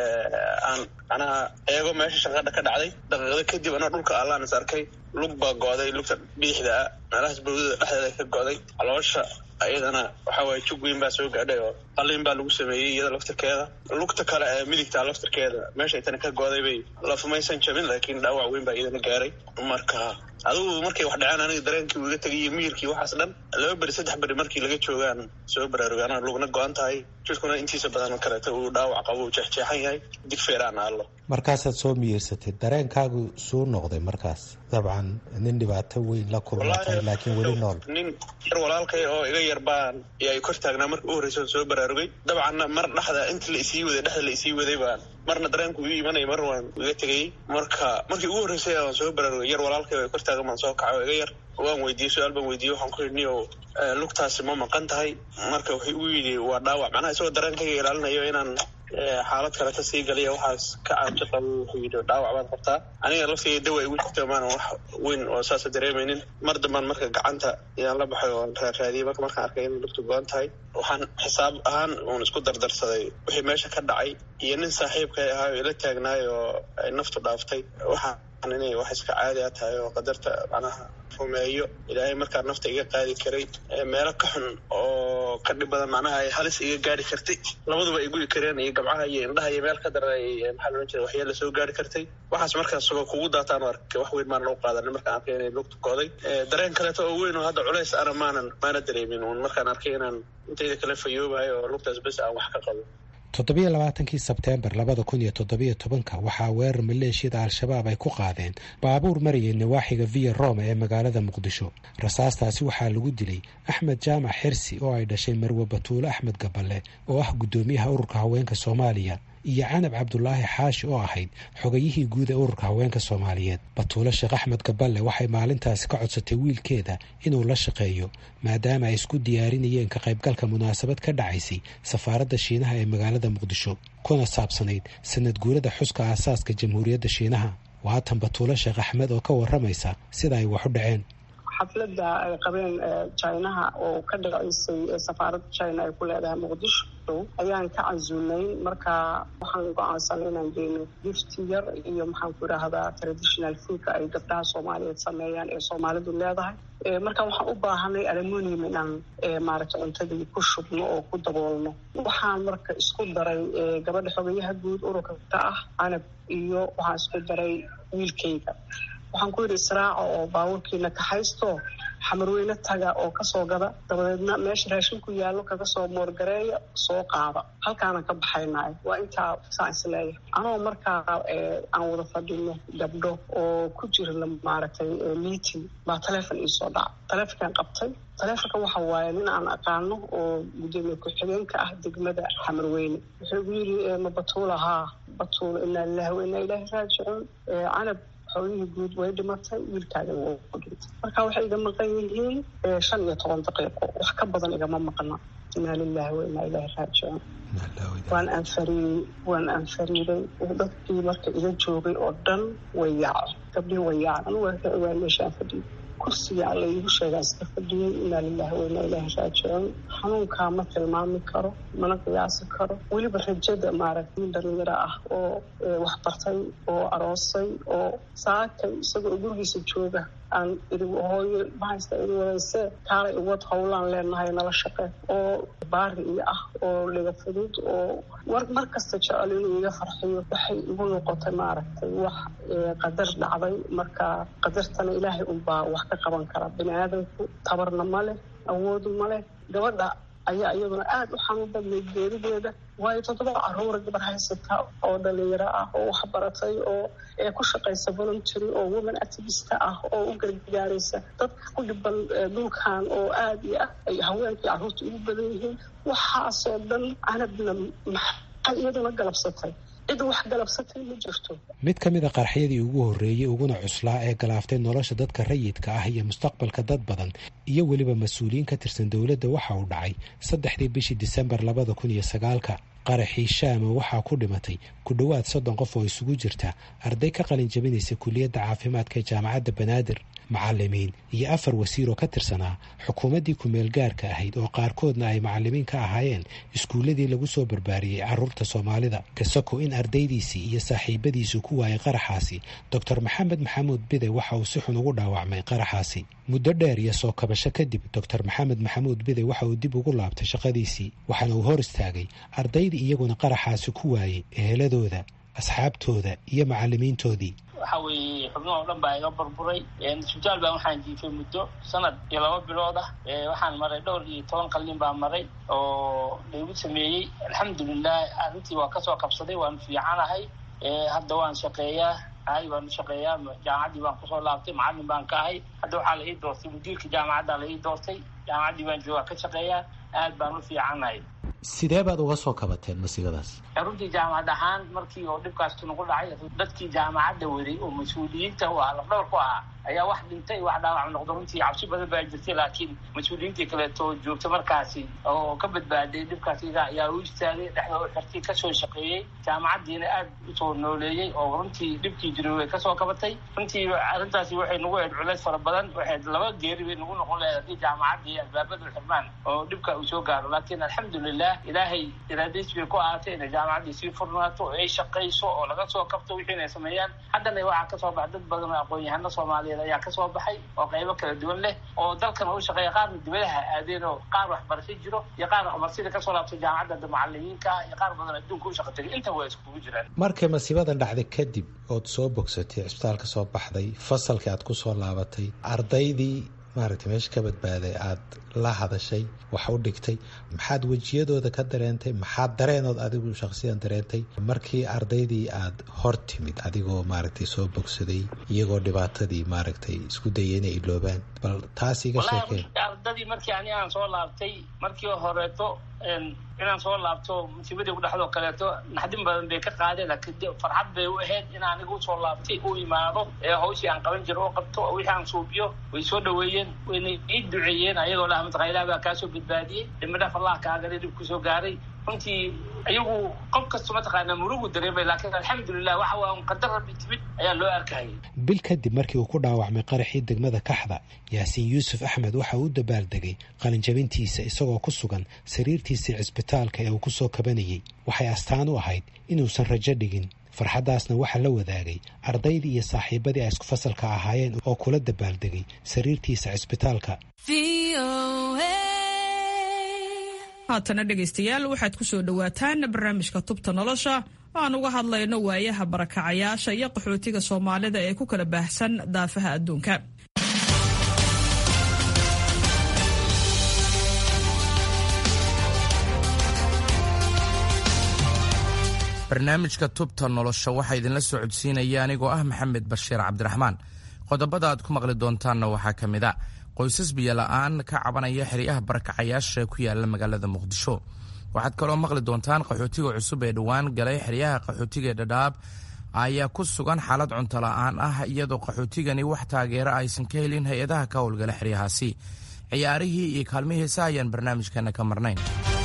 aan macnaha eego meesha shanqadha ka dhacday daqiiqda kadib anaa dhulka allaan is arkay lug baa go'day lugta biixda ah meelahaas bawdada dhexdeeda ka go'day caloosha iyadana waxa waaye jug weyn baa soo gaadhay oo qalin baa lagu sameeyey iyada laftirkeeda lugta kale ee midigta laftirkeeda meesha itana ka go'day bay lafumaysan jabin laakiin dhaawac weyn baa iyadana gaaray marka adigu markay wax dhaceen aniga dareenkii uu iga tegay iyo miyirkii waxaas dhan laba beri saddex beri markii laga joogaan soo baraarugay anaa lugna go-an tahay jidhkuna intiisa badan kaleeto uu dhaawac qabo uu jeexjeexan yahay digfeeraan aallo markaasaad soo miyirsatay dareenkaagu suu noqday markaas dabcan nin dhibaato weyn la kulmatay laakiin weli nool nin yar walaalkay oo iga yar baan yaa kor taagnaa marka u horreysa soo baraarugay dabcanna mar dhexda inta la isii waday dhexda la isii waday baan marna dareenku ii imanaya mar waan iga tegayey marka markii ugu horreysay waan soo baraarugay yar walaalkay oo kor taagan baan soo kacay oo iga yar waan weydiiyey su-aal baan weydiiyey waxaan ku yidhi niyow lugtaasi ma maqan tahay marka wuxuu u yidhi waa dhaawac macnaha isagoo dareenkayga ilaalinayo inaan xaalad kaleta sii galiya waxaas ka caajo qabo wuxuu yidhi dhaawac baad qabtaa aniga laftiga dawa igu jirta maanan wax weyn oo saasa dareemaynin mar dambaan marka gacanta ayaan la baxay oo raaraadiyey marka markaan arkay inay lugtu go-an tahay waxaan xisaab ahaan uun isku dardarsaday wixii meesha ka dhacay iyo nin saaxiibkay ahaa oo ila taagnaay oo ay naftu dhaaftay waxaan inay wax iska caadi a tahay oo qadarta macnaha rumeeyo ilaahay markaa nafta iga qaadi karay meelo ka xun oo ka dhib badan macnaha ay halis iga gaari kartay labaduba ay gudi kareen iyo gabcaha iyo indhaha iyo meel ka daran ay maxaa loodhan jira waxyeela soo gaari kartay waxaas markaas sugo kugu daataan arkay wax weyn maanan u qaadanin markaan arkay inay lugta go'day dareen kaleeto oo weyn oo hadda culays ana maanan maana dareemin uun markaan arkay inaan intayda kale fayoobayo oo lugtaas bes aan wax ka qabo toddobiyo labaatankii sebteembar labada kun iyo toddobiyo tobanka waxaa weerar maleeshiyada al-shabaab ay ku qaadeen baabuur marayay nawaaxiga viya roma ee magaalada muqdisho rasaastaasi waxaa lagu dilay axmed jaamac xirsi oo ay dhashay marwe batuulo axmed gaballe oo ah guddoomiyaha ururka haweenka soomaaliya iyo canab cabdulaahi xaashi oo ahayd xogayihii guud ee ururka haweenka soomaaliyeed batuulo sheekh axmed gaballe waxay maalintaasi ka codsatay wiilkeeda inuu la shaqeeyo maadaama ay isku diyaarinayeen ka qaybgalka munaasabad ka dhacaysay safaaradda shiinaha ee magaalada muqdisho kuna saabsanayd sanad guurada xuska aasaaska jamhuuriyadda shiinaha waatan batuulo sheekh axmed oo ka waramaysa sida ay wax u dhaceen xafladda ay qabeen jinaha oo ka dhaceysay safaaradda china ay ku leedahay muqdisho ayaan ka casuulnayn marka waxaan go-aansanay inaan geyno gifti yar iyo maxaan ku idhaahdaa traditional foodka ay gabdhaha soomaaliyeed sameeyaan ee soomaalidu leedahay marka waxaan u baahanay alumonium inaan maaragtay cuntadii ku shubno oo ku daboolno waxaan marka isku daray gabadha xogayaha guud ururka ka ah canab iyo waxaan isku daray wiilkayga waxaan ku yidhi israaca oo baabuurkiina kaxaysto xamarweyne taga oo kasoo gada dabadeedna meesha raashinku yaallo kaga soo moorgareeya soo qaada halkaanaan ka baxaynaay waa intaa saan isleeyahay anoo markaa aan wada fadhino gabdho oo ku jira maaragtay meeting baa taleefon iisoo dhaca taleefonkaan qabtay taleefonka waxa waaye nin aan aqaano oo gudoomiye ku-xigeenka ah degmada xamarweyne wuxuu igu yidhi ma batuula haa batuula inaa lilahi wa inaa ilaahi raajicuun canab xoolihii guud way dhimatay wiilkaaga wuu dhintay marka waxay iga maqan yihiin shan iyo toban daqiiqo wax ka badan igama maqna inaa lilahi wa inaa ilaahi raajicuun waan anfariiyey waan anfariiday dadkii marka iga joogay oo dhan way yaaceen gabdhihii way yaaceen anugu waa meeshaan fadhiyay kursiga alla iigu sheegaa iska fadhiyey inaa lilahi wa inaa ilaahi raajicuun xanuunkaa ma tilmaami karo mana qiyaasi karo weliba rajada maaragtay dhalinyaro ah oo waxbartay oo aroosay oo saakay isagoo gurigiisa jooga aan ii hooyo mahaysta ii wadayse kaalay uwad howlaan leenahay nala shaqe oo baari iyo ah oo liga fudud oo war mar kasta jecel inuu iga farxiyo waxay igu noqotay maaragtay wax qadar dhacday marka qadartana ilaahay unbaa wax ka qaban kara bini aadamku tabarna ma leh awoodu ma leh gabadha ayaa iyaduna aada u xanuun badnayd geerideeda waayo toddoba caruura gabar haysata oo dhalinyaro ah oo waxbaratay oo ku shaqaysa voluntary oo woman activista ah oo u gargaaraysa dadka ku dhiban dhulkan oo aada iyo ah ay haweenkii carruurta ugu badan yihiin waxaasoo dhan canabna maxay iyaduna galabsatay cid wax galabsatay ma jirto mid ka mid a qarxyadii ugu horreeyey uguna cuslaa ee galaaftay nolosha dadka rayidka ah iyo mustaqbalka dad badan iyo weliba mas-uuliyiin ka tirsan dowladda waxa uu dhacay saddexdii bishii disembar labada kun iyo sagaalka qaraxii shaama waxaa ku dhimatay ku dhowaad soddon qof oo isugu jirta arday ka qalin jabinaysa kuliyadda caafimaadka ee jaamacadda banaadir macalimiin iyo afar wasiir oo ka tirsanaa xukuumaddii ku-meel gaarka ahayd oo qaarkoodna ay macalimiin ka ahaayeen iskuulladii lagu soo barbaariyey carruurta soomaalida kasako in ardaydiisii iyo saaxiibadiisu ku waayay qaraxaasi doctor maxamed maxamuud bide waxa uu si xun ugu dhaawacmay qaraxaasi muddo dheer iyo soo kabasho kadib doctor maxamed maxamuud bide waxa uu dib ugu laabtay shaqadiisii waxaana uu hor istaagay ardaydii iyaguna qaraxaasi ku waayey eheladooda asxaabtooda iyo macalimiintoodii waxa weeye xubnuha o dhan baa iga burburay isbitaal baan waxaan jiifay muddo sanad iyo laba bilood ah waxaan maray dhowr iyo toban qalin baa maray oo laygu sameeyey alxamdulilah arrintii waa kasoo qabsaday waan fiicanahay hadda waan shaqeeyaa ahay waan shaqeeyaa jaamacaddii baan kusoo laabtay macallin baan ka ahay hadda waxaa la ii doortay mudiirka jaamacadda la ii doortay jaamacaddii baan joogaa ka shaqeeyaa aad baan u fiicannahay sidee baad uga soo kabateen masiibadaas runtii jaamacad ahaan markii oo dhibkaas nagu dhacay dadkii jaamacadda waday oo mas-uuliyiinta u ah lafdhawr ku ahaa ayaa wax dhintay wax dhaawac noqdo runtii cabsi badan baa jirtay laakiin mas-uuliyiintii kaleeto joogta markaasi oo ka badbaaday dhibkaas iga ayaa u istaagay dhexda u xirtay kasoo shaqeeyey jaamacaddiina aad usoo nooleeyey oo runtii dhibkii jiray way kasoo kabatay runtii arrintaasi waxay nagu ahayd culeys fara badan waxayd laba geeri bay nagu noqon lahayd haddii jaamacaddii albaabadu xirmaan oo dhibka uu soo gaaro laakiin alxamdulilah ilaahay iraadiis bay ku ahaatay inay jaamacaddii sii furnaato oo ay shaqayso oo laga soo kabto wixii inay sameeyaan haddana waxaa kasoo baxa dad badan oo aqoon-yahano soomaaliyeed ayaa kasoo baxay oo qaybo kala duwan leh oo dalkan u shaqeeya qaarna dibadaha aadeen oo qaar waxbarasho jiro iyo qaar waxbarashada kasoo laabtay jaamacadda macalimiinka iyo qaar badan adduunka u shaqa tegay inta waa iskugu jiraan markay masiibadan dhacday kadib ood soo bogsatay cisbitaalka soo baxday fasalkii aad ku soo laabatay ardaydii maaragtay meesha ka badbaaday aad la hadashay wax u dhigtay maxaad wejiyadooda ka dareentay maxaad dareenood adigu shakhsiyan dareentay markii ardaydii aad hor timid adigoo maaragtay soo bogsaday iyagoo dhibaatadii maaragtay isku dayay inay iloobaan bal taas iga sheekeen ardadii markii ani aan soo laabtay markii horeeto inaan soo laabto musiibadii kudhexdoo kaleeto naxdin badan bay ka qaadeen laakiin farxad bay u ahayd in aniga usoo laabtay u imaado ee hawshii aan qaban jiro oo qabto wixii aan suubiyo way soo dhaweeyeen wayna ii duceeyeen ayagoo laha mataqaa ilaah baa kaasoo badbaadiyey dhimadhaf allah kaagale dhib kusoo gaaray runtii ayagu qof kasta mataqaanaa murugu dareemay laakiin alxamdulilah waxa waa un qadar rabbi timid ayaa loo arkayay bil kadib markii uu ku dhaawacmay qaraxii degmada kaxda yaasiin yuusuf axmed waxa uu u dabaaldegay qalinjabintiisa isagoo ku sugan sariirtiisii cisbitaalka ee uu ku soo kabanayey waxay astaan u ahayd inuusan rajo dhigin farxaddaasna waxaa la wadaagay ardaydii iyo saaxiibadii ay isku fasalka ahaayeen oo kula dabaaldegay sariirtiisa cisbitaalka haatana dhegaystayaal waxaad ku soo dhowaataan barnaamijka tubta nolosha oo aan uga hadlayno waayaha barakacayaasha iyo qaxootiga soomaalida ee ku kala baahsan daafaha adduunka barnaamijka tubta nolosha waxaa idinla soo codsiinaya anigoo ah maxamed bashiir cabdiraxmaan qodobada aad ku maqli doontaanna waxaa ka mid a qoysas biyola'aan ka cabanaya xeryaha barakacayaasha ku yaala magaalada muqdisho waxaad kaloo maqli doontaan qaxootiga cusub ee dhowaan galay xeryaha qaxootiga ee dhadhaab ayaa ku sugan xaalad cunto la'aan ah iyadoo qaxootigani wax taageera aysan ka helin hay-adaha ka howlgala xeryahaasi ciyaarihii iyo kaalmihii heesa ayaan barnaamijkeena ka marnayn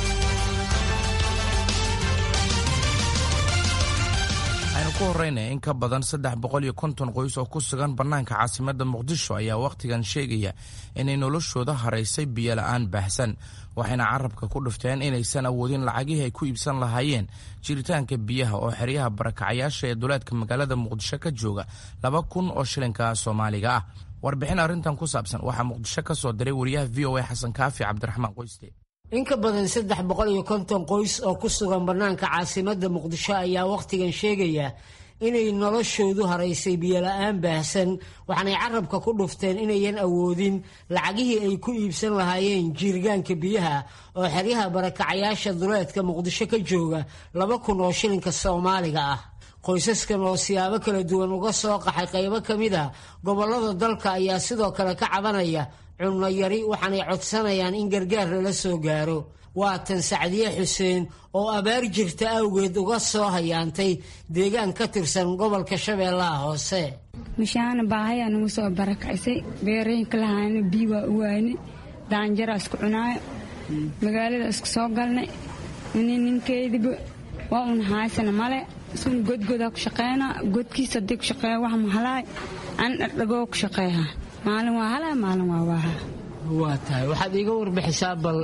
aynu ku horeyna in ka badan saddex boqol iyo konton qoys oo ku sugan bannaanka caasimadda muqdisho ayaa wakhtigan sheegaya inay noloshooda haraysay biyola'aan baahsan waxayna carabka ku dhufteen inaysan awoodin lacagihii ay ku iibsan lahaayeen jiritaanka biyaha oo xeryaha barakacayaasha ee duleedka magaalada muqdisho ka jooga laba kun oo shilinka soomaaliga ah warbixin arrintan ku saabsan waxaa muqdisho ka soo diray wariyaha v o a xasan kaafi cabdiraxmaan qoyste in ka badan saddex boqol iyo konton qoys oo ku sugan bannaanka caasimadda muqdisho ayaa wakhtigan sheegaya inay noloshoodu haraysay biyola'aan baahsan waxaanay carabka ku dhufteen inayan awoodin lacagihii ay ku iibsan lahaayeen jiirgaanka biyaha oo xeryaha barakacayaasha duleedka muqdisho ka jooga laba kun oo shilinka soomaaliga ah qoysaskan oo siyaabo kala duwan uga soo qaxay qaybo ka mid a gobollada dalka ayaa sidoo kale ka cabanaya cunno yari waxaanay codsanayaan in gargaar lala soo gaaro waa tan sacdiye xuseen oo abaar jirta awgeed uga soo hayaantay deegaan ka tirsan gobolka shabeellaha hoose mishaana baahayaa nagu soo barakacisay beerooyinka lahaana bii waa u waayne daanjaraa isku cunaayo magaalada isku soo galnay nin ninkeediba waa un haysana male isun godgodaa ku shaqeynaa godkiisa haddii ku shaqeeya wax mahalaay an dhardhagoo ku shaqeeha maalin waa halaa maalin waa waaha waa tahay waxaad iiga warbixisaa bal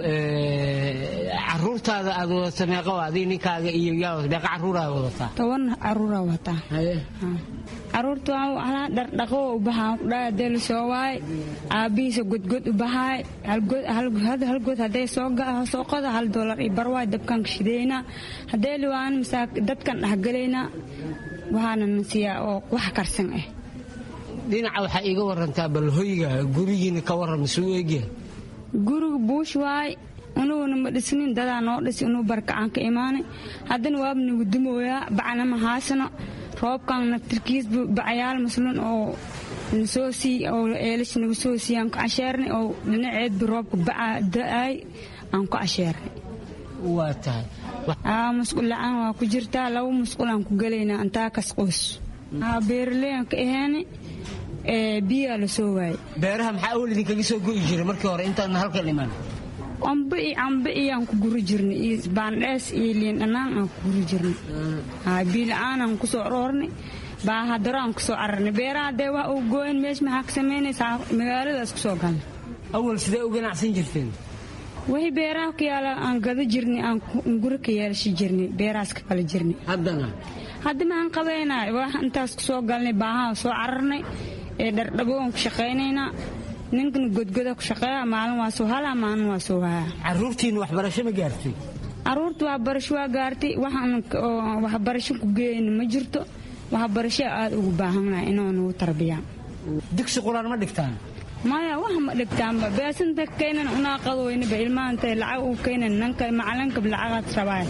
caruurtaada aad wadata meeqa adii ninkaaga iyo yaa meeqa caruuraa wadataa toban caruuraa wataa caruurta waa halaa dhardhaqo u bahaa kudhaa hadee la soo waay aabihiisa godgod u bahaay hal god hadee soo qoda hal doolar iyo barwaay dabkaan ka shidayna hadee liwaan masaa dadkan dhexgalaynaa waxaana nasiyaa oo wax karsan ah dhinaca waxaa iiga warantaa bal hoyga gurigiina ka waran masuu eegyahay guriga buush waay unuguna ma dhisnin dadaa noo dhisi inuu barkacaan ka imaanay haddana waaba nagu dumooyaa bacna ma haasano roobkan naftirkiisba bacayaal maslun oo nasoo sii oo eelash nagu soo siiy aan ku casheernay oo dhinaceedba roobka baca da-ay aan ku casheernay waa tahay musqul la-aan waa ku jirtaa laba musqul aan ku gelaynaa antaa kas qoys beeraleyan ka aheene biyaa la soo waayay beeraha maxaa awal idinkaga soo go'i jiray markii hore intaadna halkan iman cambe iyo cambe iyaan ku guri jirnay iyo baandhees iyo liin dhanaan aan ku guri jirnay biila-aan aan kusoo aroornay baahadaro aan kusoo cararnay beeraha dee wax uu gooyn meesha maxaa ka samaynaysaa magaaladaas kusoo galnay awal sidee u ganacsan jirteen wixii beeraha ku yaala aan gado jirnay aan guri ka yeelashi jirnay beerahaas ka kala jirnay haddana hadda maxaan qabaynaa wax intaas kusoo galnay baahaa soo cararnay ee dhardhabo aan ku shaqaynaynaa ninkana godgoda ku shaqeeya maalin waa soo halaa maalin waa soo hayaa caruurtiina waxbarasho ma gaartay caruurta waxbarasho waa gaartay waxaan waxbarasho ku geeyna ma jirto waxbarasho aada ugu baahannahay inoo nagu tarbiyaan dugsi quraan ma dhigtaan maya wax ma dhigtaanba beesanta keenan unaa qadoweynaba ilmaanta lacag uu keenan nanka macalinkab lacagaad rabaay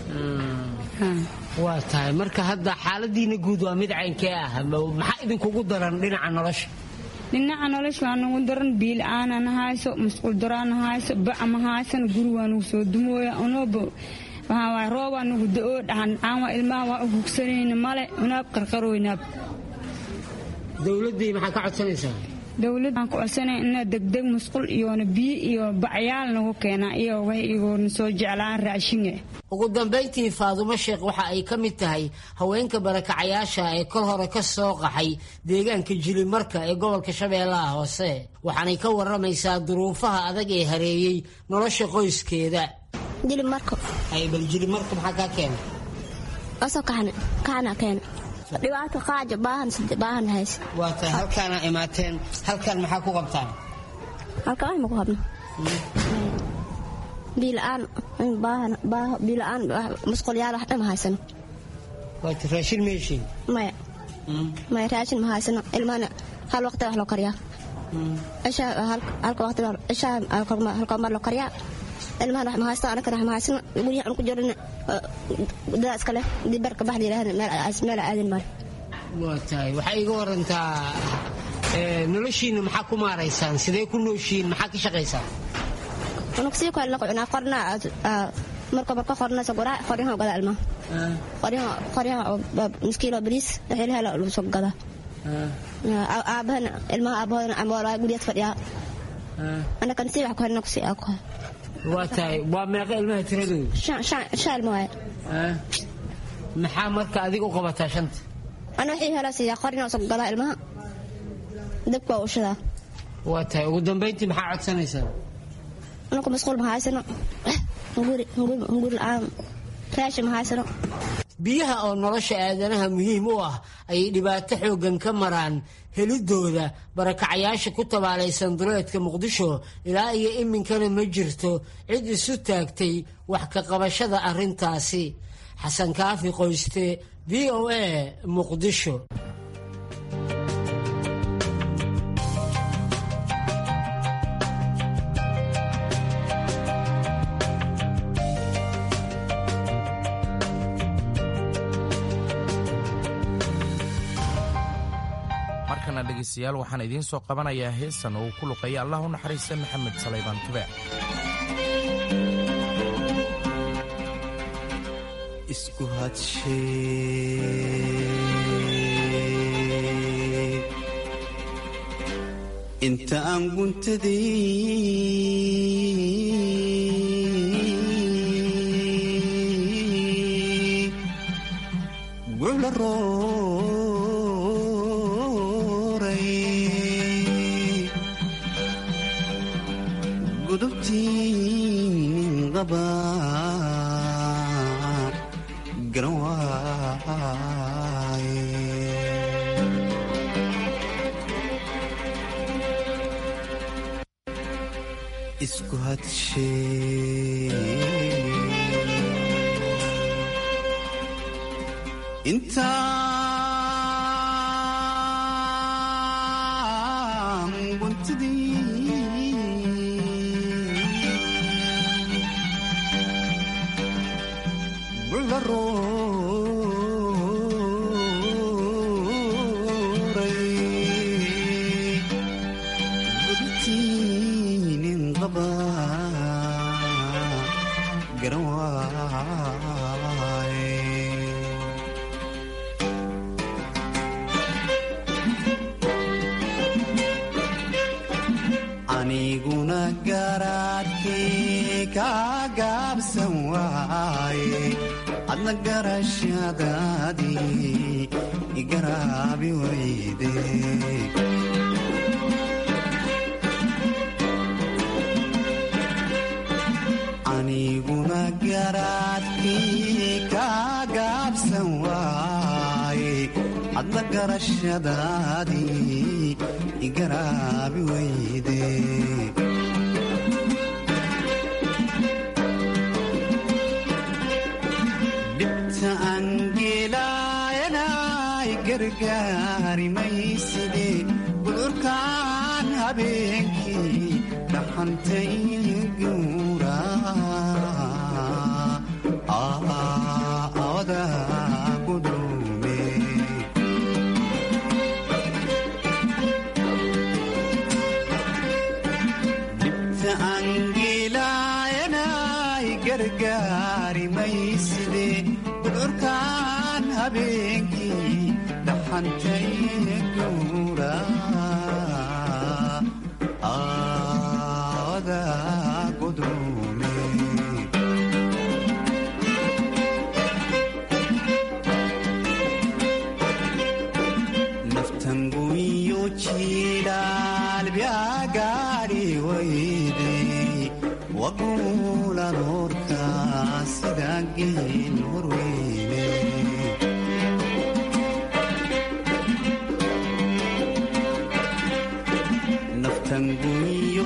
waa tahay marka hadda xaaladiina guud waa mid caynkee ah maxaa idinkugu daran dhinaca nolosha dhinaca nolosha waa nagu daran biila-aana na hayso masquul daraana hayso baca ma haysan guri waa nagu soo dumooya unooba waxaa roobaa nagu da-oo dhahan aan waa ilmaha waa u hugsanayna male unaab qarqarooynaab dowladdii maxaa ka codsanaysaa dowladaan ku codsanay ina degdeg musqul iyoona biyo iyo bacyaal nagu keenaa iyo wax igoona soo jeclaan raashinga ugu dambayntii faadumo sheekh waxa ay ka mid tahay haweenka barakacayaasha ee kol hore ka soo qaxay deegaanka jilimarka ee gobolka shabeellaha hoose waxaanay ka waramaysaa duruufaha adag ee hareeyey nolosha qoyskeeda jilimarko bal jilimarka maxaa kaa keena asoo kaxna kaxna keena dhibaato qaaja baahan baahan hays waa tahay halkaana imaateen halkan maxaa ku qabtaan halkan wax ma ku qabno biila-aan baahan baaho biila-aan musqulyaal wax dhama haysano waa ta raashin meeshiin maya maya raashin ma haysano ilmahana hal waqti wax loo kariyaa cishaa halka waqti cishaa halka mar loo kariyaa ilmahan wax ma haysto anakana wax ma haysano guryaha aan ku jirana dadaa iska leh dibarka bax layidhahda meel aadin male waa tahay waxaa iga warantaa noloshiina maxaa ku maaraysaan sidee ku nooshiin maxaa ka shaqaysaan unug sii kale naqo cunaa qorna marka marka qorna saguraa qoryaha gada ilmaha qoryaha qoryaha miskiilo bariis wixii hela lagu soo gada aabahana ilmaha aabahoodana amboolaa guryaad fadhiyaa anakan sii wax ku helna kusii aa ku waa tahay waa meeqa ilmaha tiradooda shan ilma waaye maxaa marka adiga u qabataa shanta ana wixii hela siiyaa qorina soo gadaa ilmaha dabka waa ushadaa waa tahay ugu dambayntii maxaa codsanaysaa anku masquul ma haysano hunguri hunguri la-aan raashin ma haysano biyaha oo nolosha aadanaha muhiim u ah ayay dhibaato xooggan ka maraan helidooda barakacayaasha ku tabaalaysan duleedka muqdisho ilaa iyo iminkana ma jirto cid isu taagtay wax ka qabashada arrintaasi xasan kaafi qoyste v o a muqdisho markana dhegaystayaal waxaan idiin soo qabanayaa heesan oo uu ku luqeeya allah u naxariista maxamed salaybaan tube isku hadshe inta aan guntaday gucla rooray gudubtii qaba garan waaye isku hadshe intaan guntadii bucla garaadkii kaa gaabsan waaye adna garashadaadii igaraabi weyde aniguna garaadkii kaa gaabsan waaye adna garashadaadii igaraabi weyde dhibta angeelaayanay gargaari mayside gudurkaan habeenkii dhaxantay guura awada gudume dhibta angeelaayanay gargaari mayside gudurkaan habeenkii dhaxantay guura awada gudume naftanguyo jiilaalbyagaadhi wayde waguulan horka sida geel horweyne naftanguyo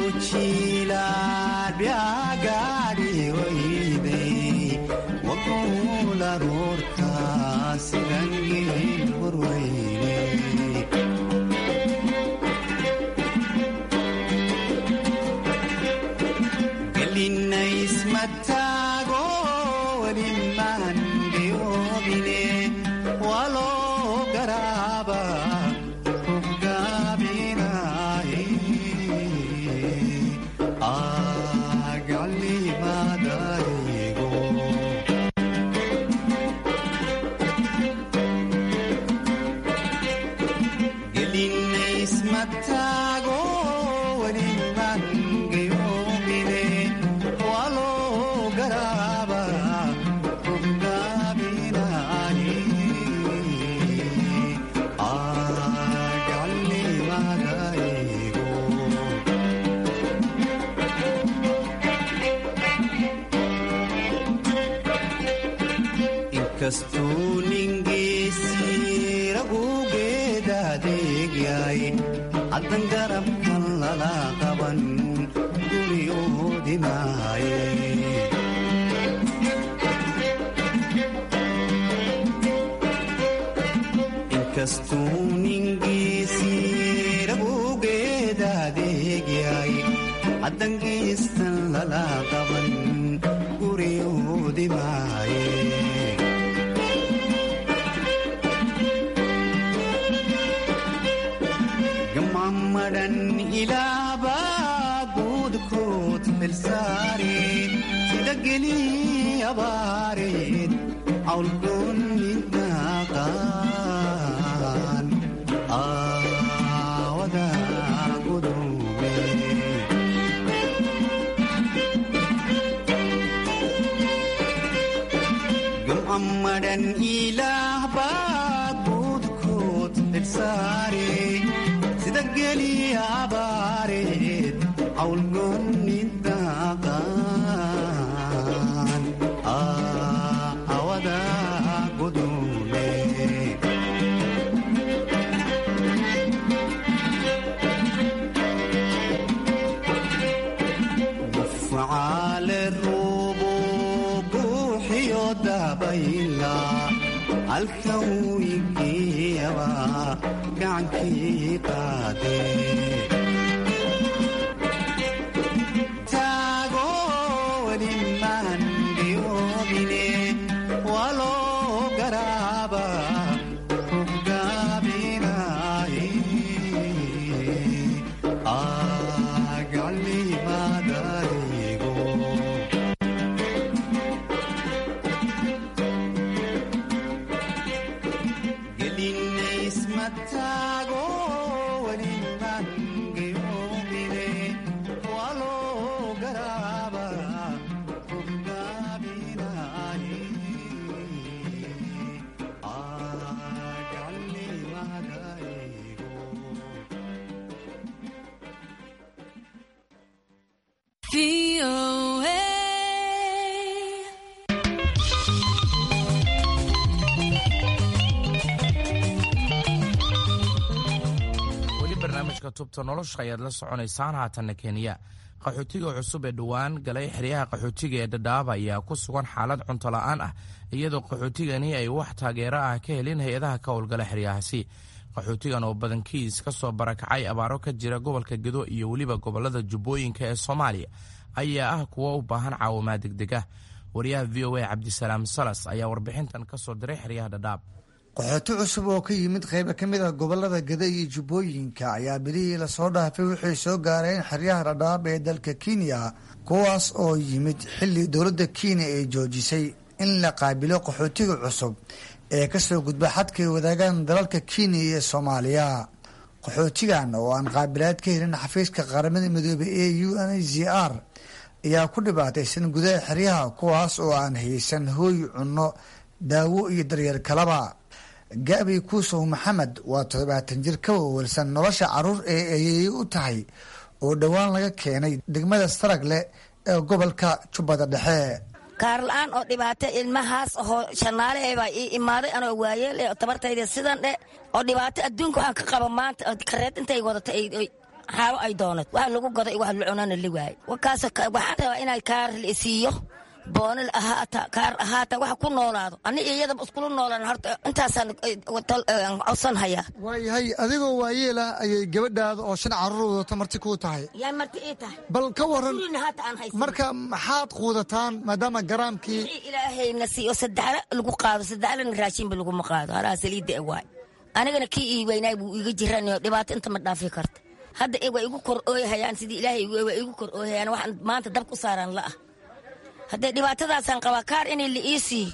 jiilaalbyagaadhi wayde waguulan horka sida geel horweyne gelinaysmataago welimaangeyoobine waloo garaaba hoggaabinaaye agalimadaygo gelinaysmataago welimaangeyoobine waloo garaaba hoggaabinaaye agalimadaygo inkastuu ningiisii ragugeedaadeegyay haddan garabkan lala qaban guryoodimaaye inkastuu ningiisii ragugeedaadeegyay haddan geestan lala qaban guryoodimaaye gamammadhan ilaabaa guudkood felsaareen sida gelii abaareed awlgoonni daaqaan aawada gudume gamammadhan ilaahbaa guudkood felsaare sida gelii abaareed awlgoonni daaqaan aawada gudume gufacaale ruubu buuxiyo dabayla halkan wiigiyaba gacankii qaade taago welimaan dhiyoobine waloo garaaba hoggaabinaaye agalimadaygo gelinaysmataago welimaan weli barnaamijka tubta nolosha ayaad la soconaysaan haatanna kenya qaxootiga cusub ee dhowaan galay xeryaha qaxootiga ee dhadhaaba ayaa ku sugan xaalad cunto la'aan ah iyadoo qaxootigani ay wax taageero ah ka helin hay-adaha ka howlgala xeryahaasi qaxootigan oo badankiis ka soo barakacay abaaro ka jira gobolka gedo iyo weliba gobolada jubbooyinka ee soomaaliya ayaa ah kuwo u baahan caawimaad degdeg ah wariyaha v o a cabdisalaam salas ayaa warbixintan ka soo diray xeryaha dhadhaab qaxooti cusub oo ka yimid qayba ka mid ah gobolada gada iyo jubbooyinka ayaa bilihii lasoo dhaafay waxay soo gaareen xeryaha dhadhaab ee dalka kenya kuwaas oo yimid xilli dowladda kenya ay joojisay in la qaabilo qaxootiga cusub ee kasoo gudba xadkay wadaagaan dalalka kenya iyo soomaaliya qaxootigan oo aan qaabilaad ka helin xafiiska qaramada midoobey ee u n h c r ayaa ku dhibaataysan gudaha xeryaha kuwaas oo aan haysan hooy cunno daawo iyo daryeel kalaba gaabi kuusow maxamed waa toddobaatan jir ka wawalsan nolosha caruur ee ayeeye u tahay oo dhowaan laga keenay degmada saragle ee gobolka jubbada dhexe kaar la-aan oo dhibaato ilmahaas oo shanaale baa ii imaaday anoo waayeel ee tabartayda sidan dhe oo dhibaato adduunka waxaan ka qaba maanta kareed intay wadato xaalo ay doonad wax lagu goda wax la cunana la waaye wakaas waxaan rabaa inay kaar la isiiyo boonil ahaata kaar ahaata waxa ku noolaado ani iyadaba iskula noolaan horta intaasaan codsan hayaa waayahay adigoo waayeela ayay gabadhaada oo shan caruur wadato marti kuu tahay yaa marti ii tahay bal ka waran gurina haata aan haysan marka maxaad quudataan maadaama garaamkii wixii ilaahayna siiyo saddexla lagu qaado saddexlana raashinba laguma qaado halaa saliidda e waay anigana kii ii weynaay buu iga jiranayo dhibaato inta ma dhaafi karta hadda waa igu kor ooyahayaan sidii ilaahay waa igu kor ooyahayaan waxaan maanta dab ku saaraan la'ah haddee dhibaatadaasaan qabaa kaar inay la ii siiyo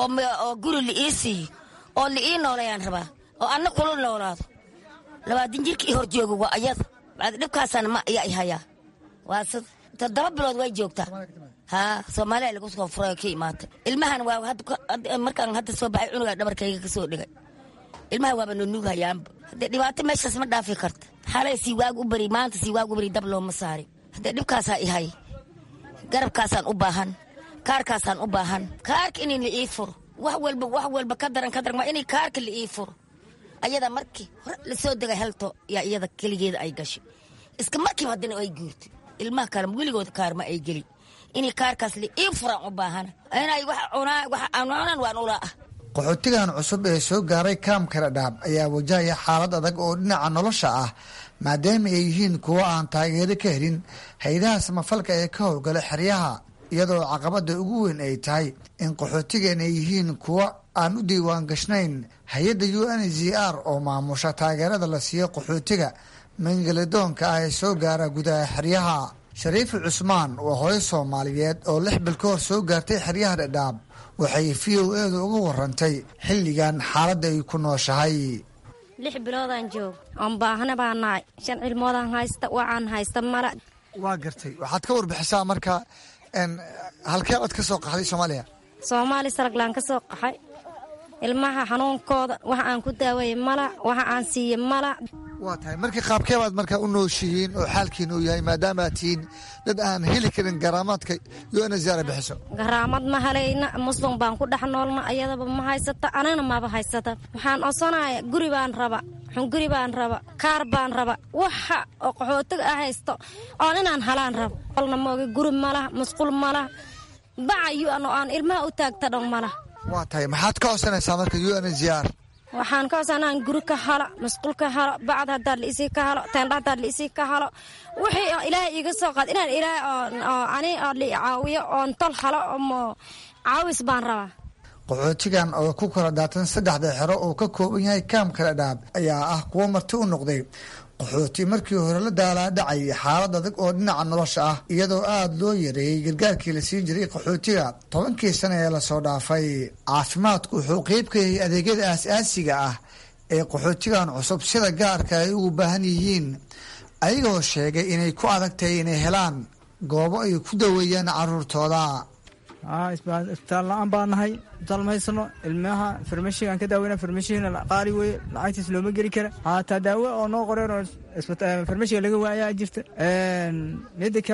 oo guri la ii siiyo oo la ii noolayaan rabaa oo anna kula noolaado labaatan jirka ii hor jooga waa ayada bacdi dhibkaasaan ma ayaa i hayaa waa sid toddoba bilood way joogtaa haa soomaaliya lagu soo furay ka imaatay ilmahan waa markaan hadda soo baxay cunugaa dhabarkayga ka soo dhigay ilmaha waaba nunuug hayaanba haddee dhibaato meeshaas ma dhaafi karta xalay sii waag u bari maanta sii waag u bari dab looma saarin haddee dhibkaasaa i hay garabkaasaan u baahan kaarkaasaan u baahan kaarka inay la ii furo wax walba wax walba ka daran ka daran waa inay kaarka la ii furo ayada markii hore lasoo degay halto yaa iyada keligeeda ay gashay iska markiiba haddana ay guurtay ilmaha kale weligooda kaarma ay gelin inay kaarkaas la ii furaan u baahana inay wax cunaa wax aan cunan waan ulaa ah qaxootigan cusub ee soo gaaray kaamka dhadhaab ayaa wajahaya xaalad adag oo dhinaca nolosha ah maadaama ay yihiin kuwo aan taageero ka helin hay-adaha samafalka ee ka howlgala xeryaha iyadoo caqabada ugu weyn ay tahay in qaxootigan ay yihiin kuwo aan u diiwaan gashnayn hay-adda u n z r oo maamusha taageerada la siiyo qaxootiga mangaladoonka ah ee soo gaara gudaha xeryaha shariifi cusmaan waa hooyo soomaaliyeed oo lix bil ka hor soo gaartay xeryaha dhadhaab waxay v o edu uga warantay xilligan xaaladda ay ku nooshahay lix biloodaan joog oon baahana baa nahay shan cilmoodaan haysta waxaan haysta mala waa gartay waxaad ka warbixisaa marka halkee aad ka soo qaxday soomaaliya soomaali saraglaan ka soo qaxay ilmaha xanuunkooda waxa aan ku daawaya mala waxa aan siiye mala waa tahay markii qaabkeebaad markaa u nooshihiin oo xaalkiina uu yahay maadaamaad tihiin dad aan heli karin garaamaadka u n zara bixiso garaamad ma helayna muslim baan ku dhex noolna ayadaba ma haysata anigna maba haysata waxaan codsanaya guri baan raba xunguri baan raba kaar baan raba waxa oo qaxootiga a haysto oon inaan halaan rabo olna mooga guri malah musqul malah bacayo oo aan ilmaha u taagta dhan malah waa tahay maxaad ka codsanaysaa marka u n z r waxaan ka codsanaa guri ka halo masquul ka halo bacd haddaad laisii ka halo teendha haddaad laisii ka halo wixii ilaahay iiga soo qaad inaan ilaahay oo ani oo li caawiyo oon tol halo omo caawis baan rabaa qaxootigan oo ku kala daatan saddexda xero oo ka kooban yahay kaamka dhadhaab ayaa ah kuwo marti u noqday qaxooti markii hore la daalaadhacay xaalad adag oo dhinaca nolosha ah iyadoo aada loo yareeyey gargaarkii la siin jiray qaxootiga tobankii sana ee lasoo dhaafay caafimaadku wuxuu qeyb ka yahay adeegyada aas-aasiga ah ee qaxootigan cusub sida gaarka ay ugu baahan yihiin ayagoo sheegay inay ku adag tahay inay helaan goobo ay ku daweeyaan caruurtooda isbitaal la-aan baa nahay isbitaal ma haysano ilmaha farmashigaan ka daaweyna farmashigana qaali weye lacagtiis looma geli kara haataa daawo oo noo qoreen oo farmashiga laga waayaa jirta mida kale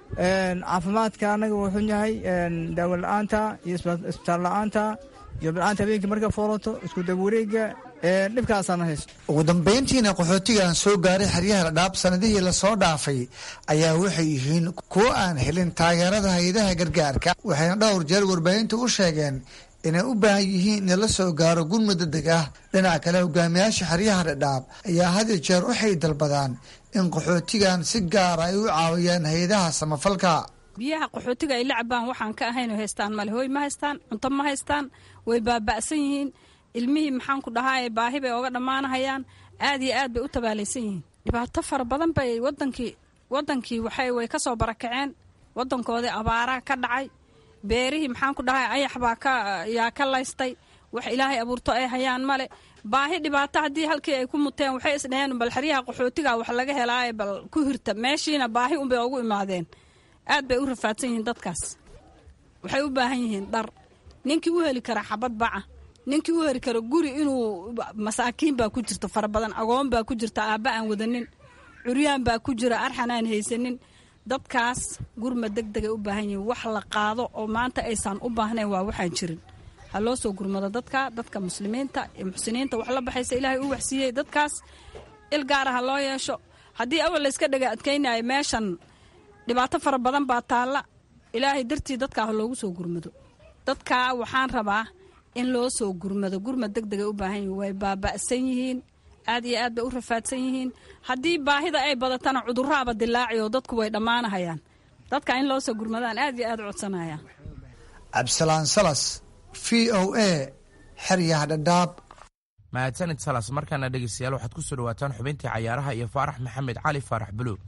caafimaadka anaga wuu xun yahay daawo la-aanta iyo isbitaal la-aanta iyo la-aanta habeenkii marka foolato isku dawareega dhibkaasaana haysto ugu dambayntiina qaxootigan soo gaaray xeryaha dhadhaab sanadihii lasoo dhaafay ayaa waxay yihiin kuwo aan helin taageerada hay-adaha gargaarka waxayna dhowr jeer warbaahinta u sheegeen inay u baahan yihiin in la soo gaaro gurmud degdeg ah dhinaca kale hogaamiyaasha xeryaha dhadhaab ayaa had iyo jeer waxay dalbadaan in qaxootigan si gaara ay u caawiyaan hay-adaha samafalka biyaha qaxootiga ay la cabaan waxaan ka ahayn oo haystaan male hooy ma haystaan cunto ma haystaan way baaba'san yihiin ilmihii maxaan ku dhahaa baahi bay oga dhammaanahayaan aad iyo aad bay u tabaalaysan yihiin dhibaato fara badan bay wadankii wadankii waxay way ka soo barakaceen wadankoodii abaara ka dhacay beerihii maxaan ku dhahay ayax baa ka yaa ka laystay wax ilaahay abuurto ay hayaan male baahi dhibaato haddii halkii ay ku muteen waxay isdhaheen bal xeryaha qaxootiga wax laga helaaye bal ku hirta meeshiina baahi unbay ugu imaadeen aad bay u rafaadsan yihiin dadkaas waxay u baahan yihiin dhar ninkii u heli kara xabad baca ninkii u heli kara guri inuu masaakiin baa ku jirta fara badan agoon baa ku jirta aabba aan wadanin curyaan baa ku jira arxan aan haysanin dadkaas gurma deg degay u baahan yihiin wax la qaado oo maanta aysan u baahnayn waa waxaan jirin ha loo soo gurmado dadka dadka muslimiinta iyo muxsiniinta wax la baxaysa ilaahay u waxsiiyey dadkaas il gaara ha loo yeesho haddii awal layska dhega adkaynayo meeshan dhibaato fara badan baa taalla ilaahay dartii dadkaa ha loogu soo gurmado dadkaa waxaan rabaa in loo soo gurmado gurmad deg degay u baahan yihiin way baaba'san yihiin aad iyo aad bay u rafaadsan yihiin haddii baahida ay badatana cudurraaba dilaaci oo dadku way dhammaanahayaan dadka in loo soo gurmadaan aad iyo aad u codsanayaan cabdisalaan salas v o a xeryaha dhadhaab mahadsanid salas markaana dhegeystayaal waxaad ku soo dhawaataan xubintii cayaaraha iyo faarax maxamed cali faarax buluug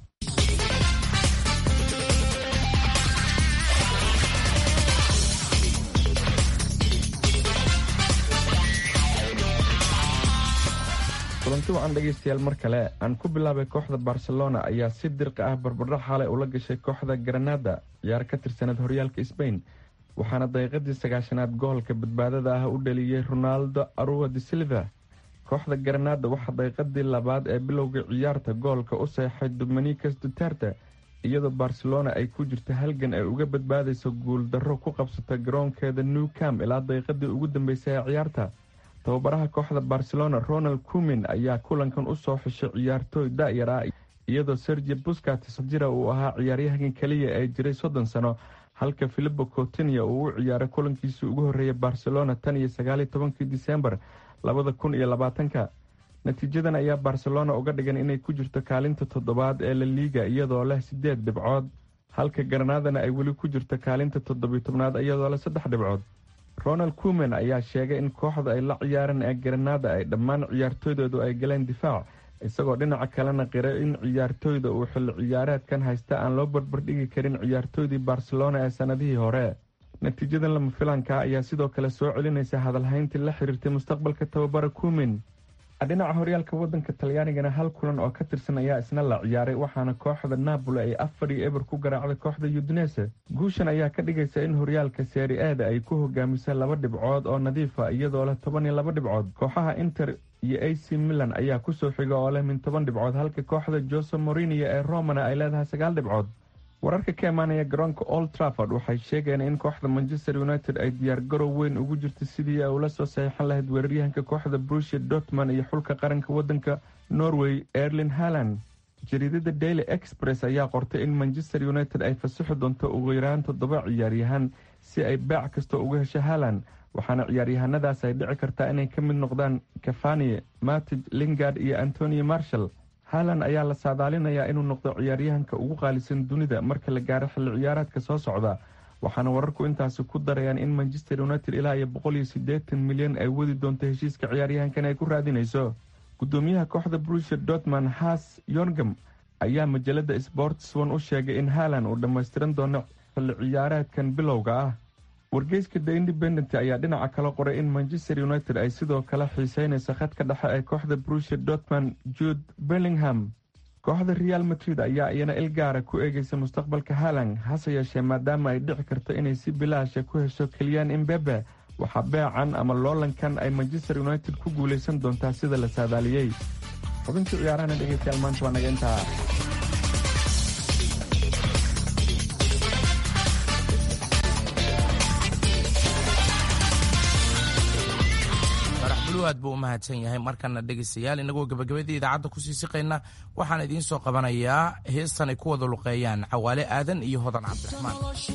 kulanti wacan dhegaystayaal mar kale aan ku bilaabay kooxda barcelona ayaa si dirqi ah barbardhac xalay ula gashay kooxda granada ciyaar ka tirsaneed horyaalka sbain waxaana daqiiqadii sagaashanaad goolka badbaadada ah u dhaliyey ronaldo arua de silva kooxda granada waxaa daqiiqadii labaad ee bilowga ciyaarta goolka u seexay dominicas duterte iyadoo barcelona ay ku jirto halgan ay uga badbaadayso guuldarro ku qabsata garoonkeeda new cam ilaa daqiiqadii ugu dambeysay ee ciyaarta tababaraha kooxda barcelona ronald cumin ayaa kulankan u soo xushay ciyaartooy da-yar ah iyadoo sergi buscatis jira uu ahaa ciyaaryahanka keliya ee jiray soddon sano halka filipo cotinia uu u ciyaaray kulankiisii ugu horreeyay barcelona tan iyo sagaaliyo tobankii disembar labada kun iyo labaatanka natiijadan ayaa barcelona uga dhigan inay ku jirto kaalinta toddobaad ee la liiga iyadoo leh siddeed dhibcood halka garanaadana ay weli ku jirto kaalinta toddobiyo tobnaad iyadoo leh saddex dhibcood ronald cumen ayaa sheegay in kooxda ay la ciyaareen ee garanaada ay dhammaan ciyaartooydoodu ay galeen difaac isagoo dhinaca kalena qiray in ciyaartooyda uu xilli ciyaareedkan haysta aan loo barbardhigi karin ciyaartooydii barcelona ee sannadihii hore natiijadan lama filanka ayaa sidoo kale soo celinaysa hadalhayntii la xiriirtay mustaqbalka tababara cumin dhinaca horyaalka wadanka talyaanigana hal kulan oo ka tirsan ayaa isna la ciyaaray waxaana kooxda napoli ay afar iyo eber ku garaacday kooxda udinese guushan ayaa ka dhigaysa in horyaalka seeri eeda ay ku hogaamisa laba dhibcood oo nadiifa iyadoo leh toban iyo laba dhibcood kooxaha inter iyo a c milan ayaa kusoo xiga oo leh min toban dhibcood halka kooxda jose morinio ee romana ay leedahay sagaal dhibcood wararka ka imaanaya garoonka old trafford waxay sheegeen in kooxda manchester united ay diyaar garow weyn ugu jirto sidii ay ula soo saxiixan lahayd weeraryahanka kooxda brusia dortman iyo xulka qaranka wadanka norway erlin haland jariidada daily express ayaa qortay in manchester united ay fasaxi doonto ugu yaraan toddoba ciyaaryahan si ay baac kasta uga hesho haland waxaana ciyaaryahanadaas ay dhici kartaa inay ka mid noqdaan cafanie matij lingard iyo antonio marshall haalan ayaa la saadaalinayaa inuu noqdo ciyaaryahanka ugu qaalisan dunida marka la gaaro xilli ciyaareedka soo socda waxaana wararku intaasi ku darayaan in manchester united ilaa iyo boqol iyo siddeetan milyan ay wadi doonto heshiiska ciyaaryahankan ay ku raadinayso gudoomiyaha kooxda brusia dortman has yorgam ayaa majalada sports one u sheegay in haalan uu dhammaystiran doono xilli ciyaareedkan bilowga ah wargeyska the independent ayaa dhinaca kala qoray in manchester united ay sidoo kale xiiseynayso khadka dhexe ee kooxda brusia dortman jude bellingham kooxda real madrid ayaa iyana il gaara ku eegeysa mustaqbalka halan hase yeeshee maadaama ay dhici karto inay si bilaasha ku hesho keliyaan imbebe waxaa beecan ama loolankan ay manchester united ku guulaysan doontaa sida la saadaaliyey xubintii ciyaarahana dhegeystayaal maanta waa naga intaa bulu aad buu u mahadsan yahay markana dhegaystayaal inagoo gebagabadii idaacadda kusii siqayna waxaan idiin soo qabanayaa heestan ay ku wada luqeeyaan cawaale aadan iyo hodan cabdiraxmaan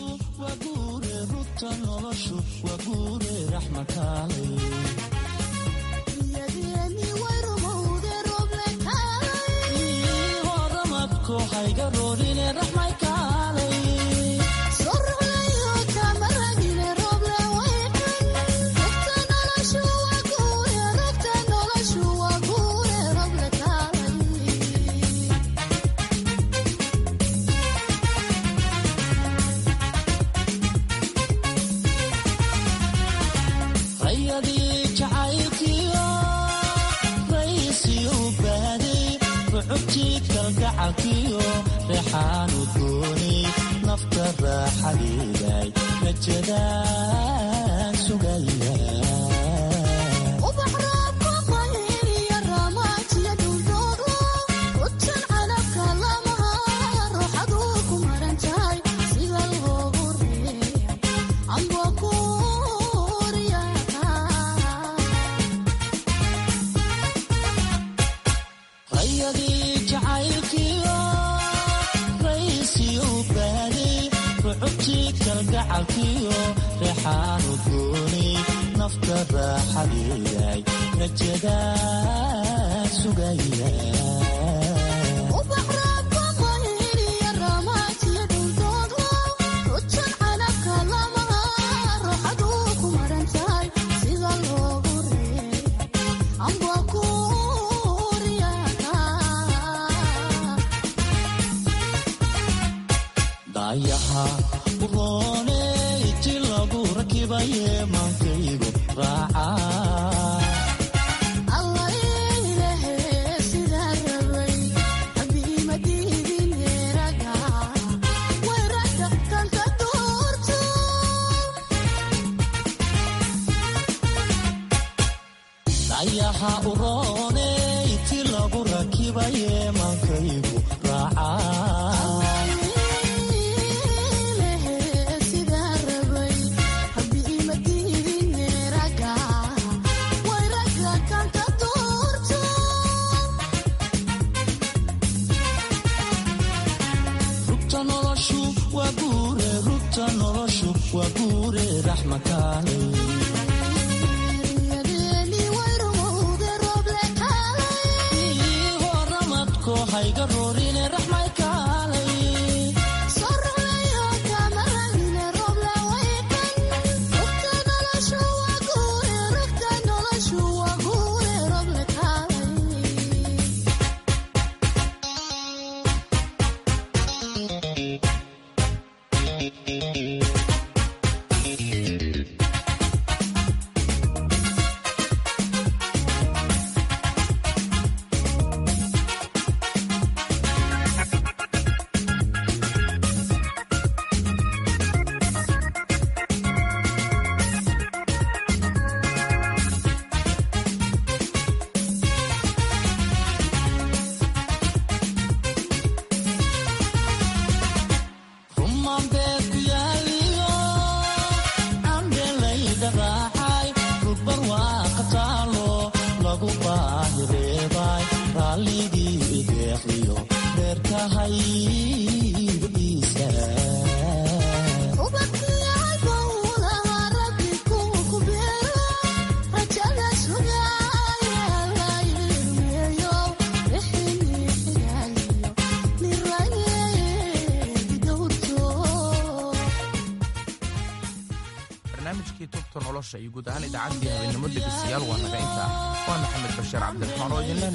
barnaamijkii tubta nolosha iyo guud ahaan idaacaddii habeenimo dhegeystayaal waa naga intaa waa maxamed bashiir cabdiraxmaan oo idinleh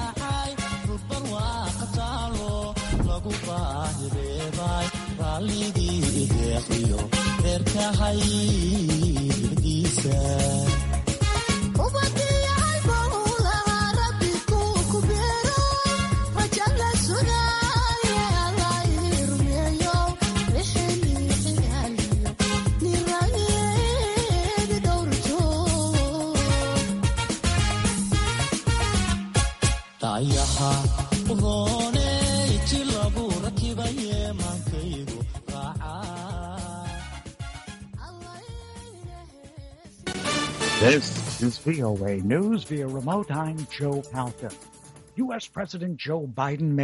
nabadgelyo This is VOA News via remote. I'm Joe Palca. U.S. President Joe Biden